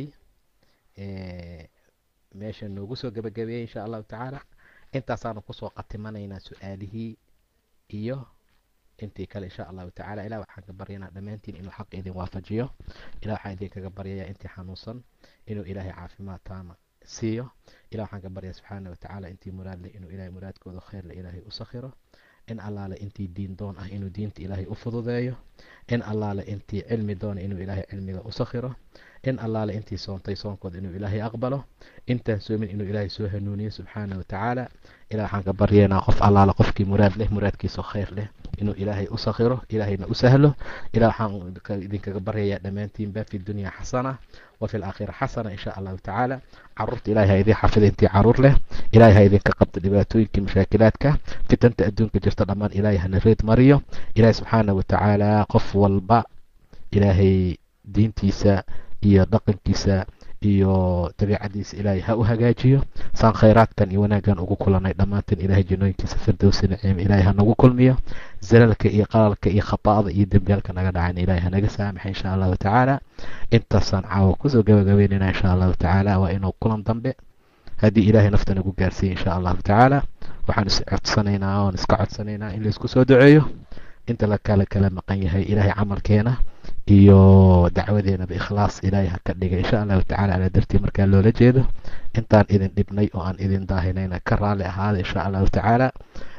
meesha noogu soo gabagabeeyey insha allahu tacaala intaasaanu kusoo qatimanaynaa su-aalihii iyo intii kale insha allahu tacala ilah waxaan ka baryanaa dhammaantiin inuu xaq idin waafajiyo ilah waxaan idinkaga baryayaa intii xanuunsan inuu ilaahay caafimaad taama siiyo ilah waxaan ka baryaa subxaana watacaala intii muraad leh inuu ilahay muraadkooda kheyrle ilaahay u sakhiro in allaale intii diin doon ah inuu diinta ilaahay u fududeeyo in allaale intii cilmi doona inuu ilaahay cilmiga u sakhiro in allaale intii soontay soonkooda inuu ilaahay aqbalo intaan soomin inuu ilaahay soo hanuuniyo subxaana watacaala ilah waxaan ka baryaynaa qof allaale qofkii muraad leh muraadkiisa kheyr leh inuu ilaahay u sakhiro ilaahayna u sahlo ilah waxaan idinkaga baryayaa dhammaantiinba fi dunya xasana wa fi laakhira xasana insha allahu tacaala caruurta ilahay ha idin xafida intii caruur leh ilahay ha idinka qabto dhibaatooyinkii mashaakilaadka fitanta adduunka jirta dhammaan ilahay hana reed mariyo ilahay subxaana watacaala qof walba ilaahay diintiisa iyo dhaqankiisa iyo dabiicadiisa ilaahay ha u hagaajiyo saan khayraadkan iyo wanaaggan ugu kulanay dhammaanteen ilaahay janooyinkiisa firdowsi naciim ilaahay ha nagu kulmiyo zalalka iyo qalalka iyo khata'ada iyo dembiyaalka naga dhacayna ilaahay hanaga saamaxa insha allahu tacaala intaasaan caawa kusoo gabagabeynayna insha allahu tacaala waa inuu kulan dambe haddii ilaahay nafta nagu gaarsiiya insha allahu tacaala waxaan is codsanaynaa oon iska codsanaynaa in laisku soo duceeyo inta la kala kala maqan yahay ilaahay camalkeena iyo dacwadeenaba ikhlaas ilaahay ha ka dhiga insha allahu tacala ala dartii markaa loola jeedo intaan idin dhibnay oo aan idin daahinayna ka raali ahaada insha allahu tacaala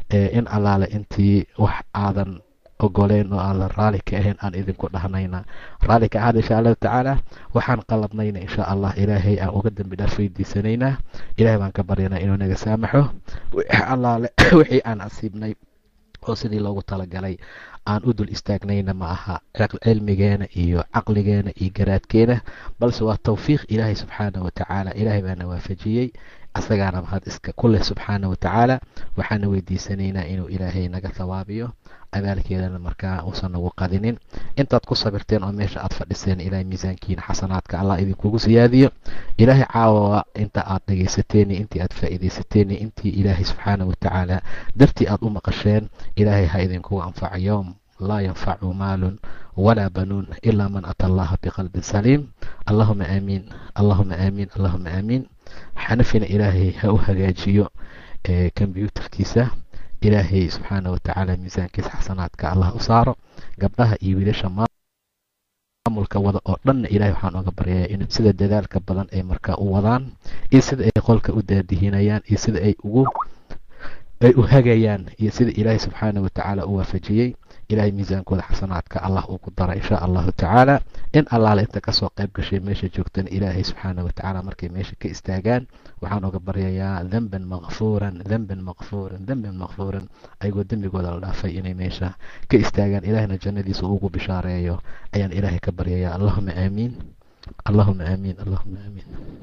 in allaale intii wax aadan ogoleen oo aan la raali ka ahayn aan idinku dhahnayna raali ka ahaada insha allahu tacaala waxaan qaladnayna insha allah ilaahay aan uga dambi dhaaf weydiisanaynaa ilahay baan ka baryanaa inuu naga saamaxo allaale wixii aan asiibnay oo sidii loogu talagalay aan u dul istaagnayna ma aha cilmigeena iyo caqligeena iyo garaadkeena balse waa tawfiiq ilaahay subxaana watacaala ilaahay baana waafajiyey asagaana mahad iska kuleh subxaana watacaala waxaana weydiisanaynaa inuu ilaahay naga thawaabiyo abaalkeedana markaa uusan nagu qadinin intaad ku sabirteen oo meesha aad fadhiseen ilaahay miisaankiina xasanaadka allah idinkugu siyaadiyo ilaahay caawawa inta aad dhegaysateen intii aad faa'iidaysateen intii ilaahay subxaana watacaala dartii aad u maqasheen ilaahay ha idinkugu anfaco yowm laa yanfacu maalun walaa banuun ilaa man ata allaha biqalbin saliim allahuma aamiin allahuma aamiin allahuma aamiin xanafina ilaahay ha u hagaajiyo kombyuutarkiisa ilaahay subxaana watacaala miisaankiisa xasanaadka allah u saaro gabdhaha iyo wiilasha maamulka wada oo dhanna ilaahay waxaan oga baryayaa in sida dadaalka badan ay markaa u wadaan iyo sida ay qolka u daadihinayaan iyo sida ay ugu ay u hagayaan iyo sida ilaahay subxaana watacaala u waafajiyey ilaahay miisaankooda xasanaadka allah uu ku dara insha allahu tacaala in allaale inta kasoo qayb gashay meesha joogtana ilaahay subxaana watacaala markay meesha ka istaagaan waxaan oga baryayaa demban makfuuran demban makfuuran demban makfuuran ayagoo dembigooda la dhaafay inay meesha ka istaagaan ilaahayna jannadiisa ugu bishaareeyo ayaan ilaahay ka baryayaa allahuma aamiin allahuma aamiin allahuma aamiin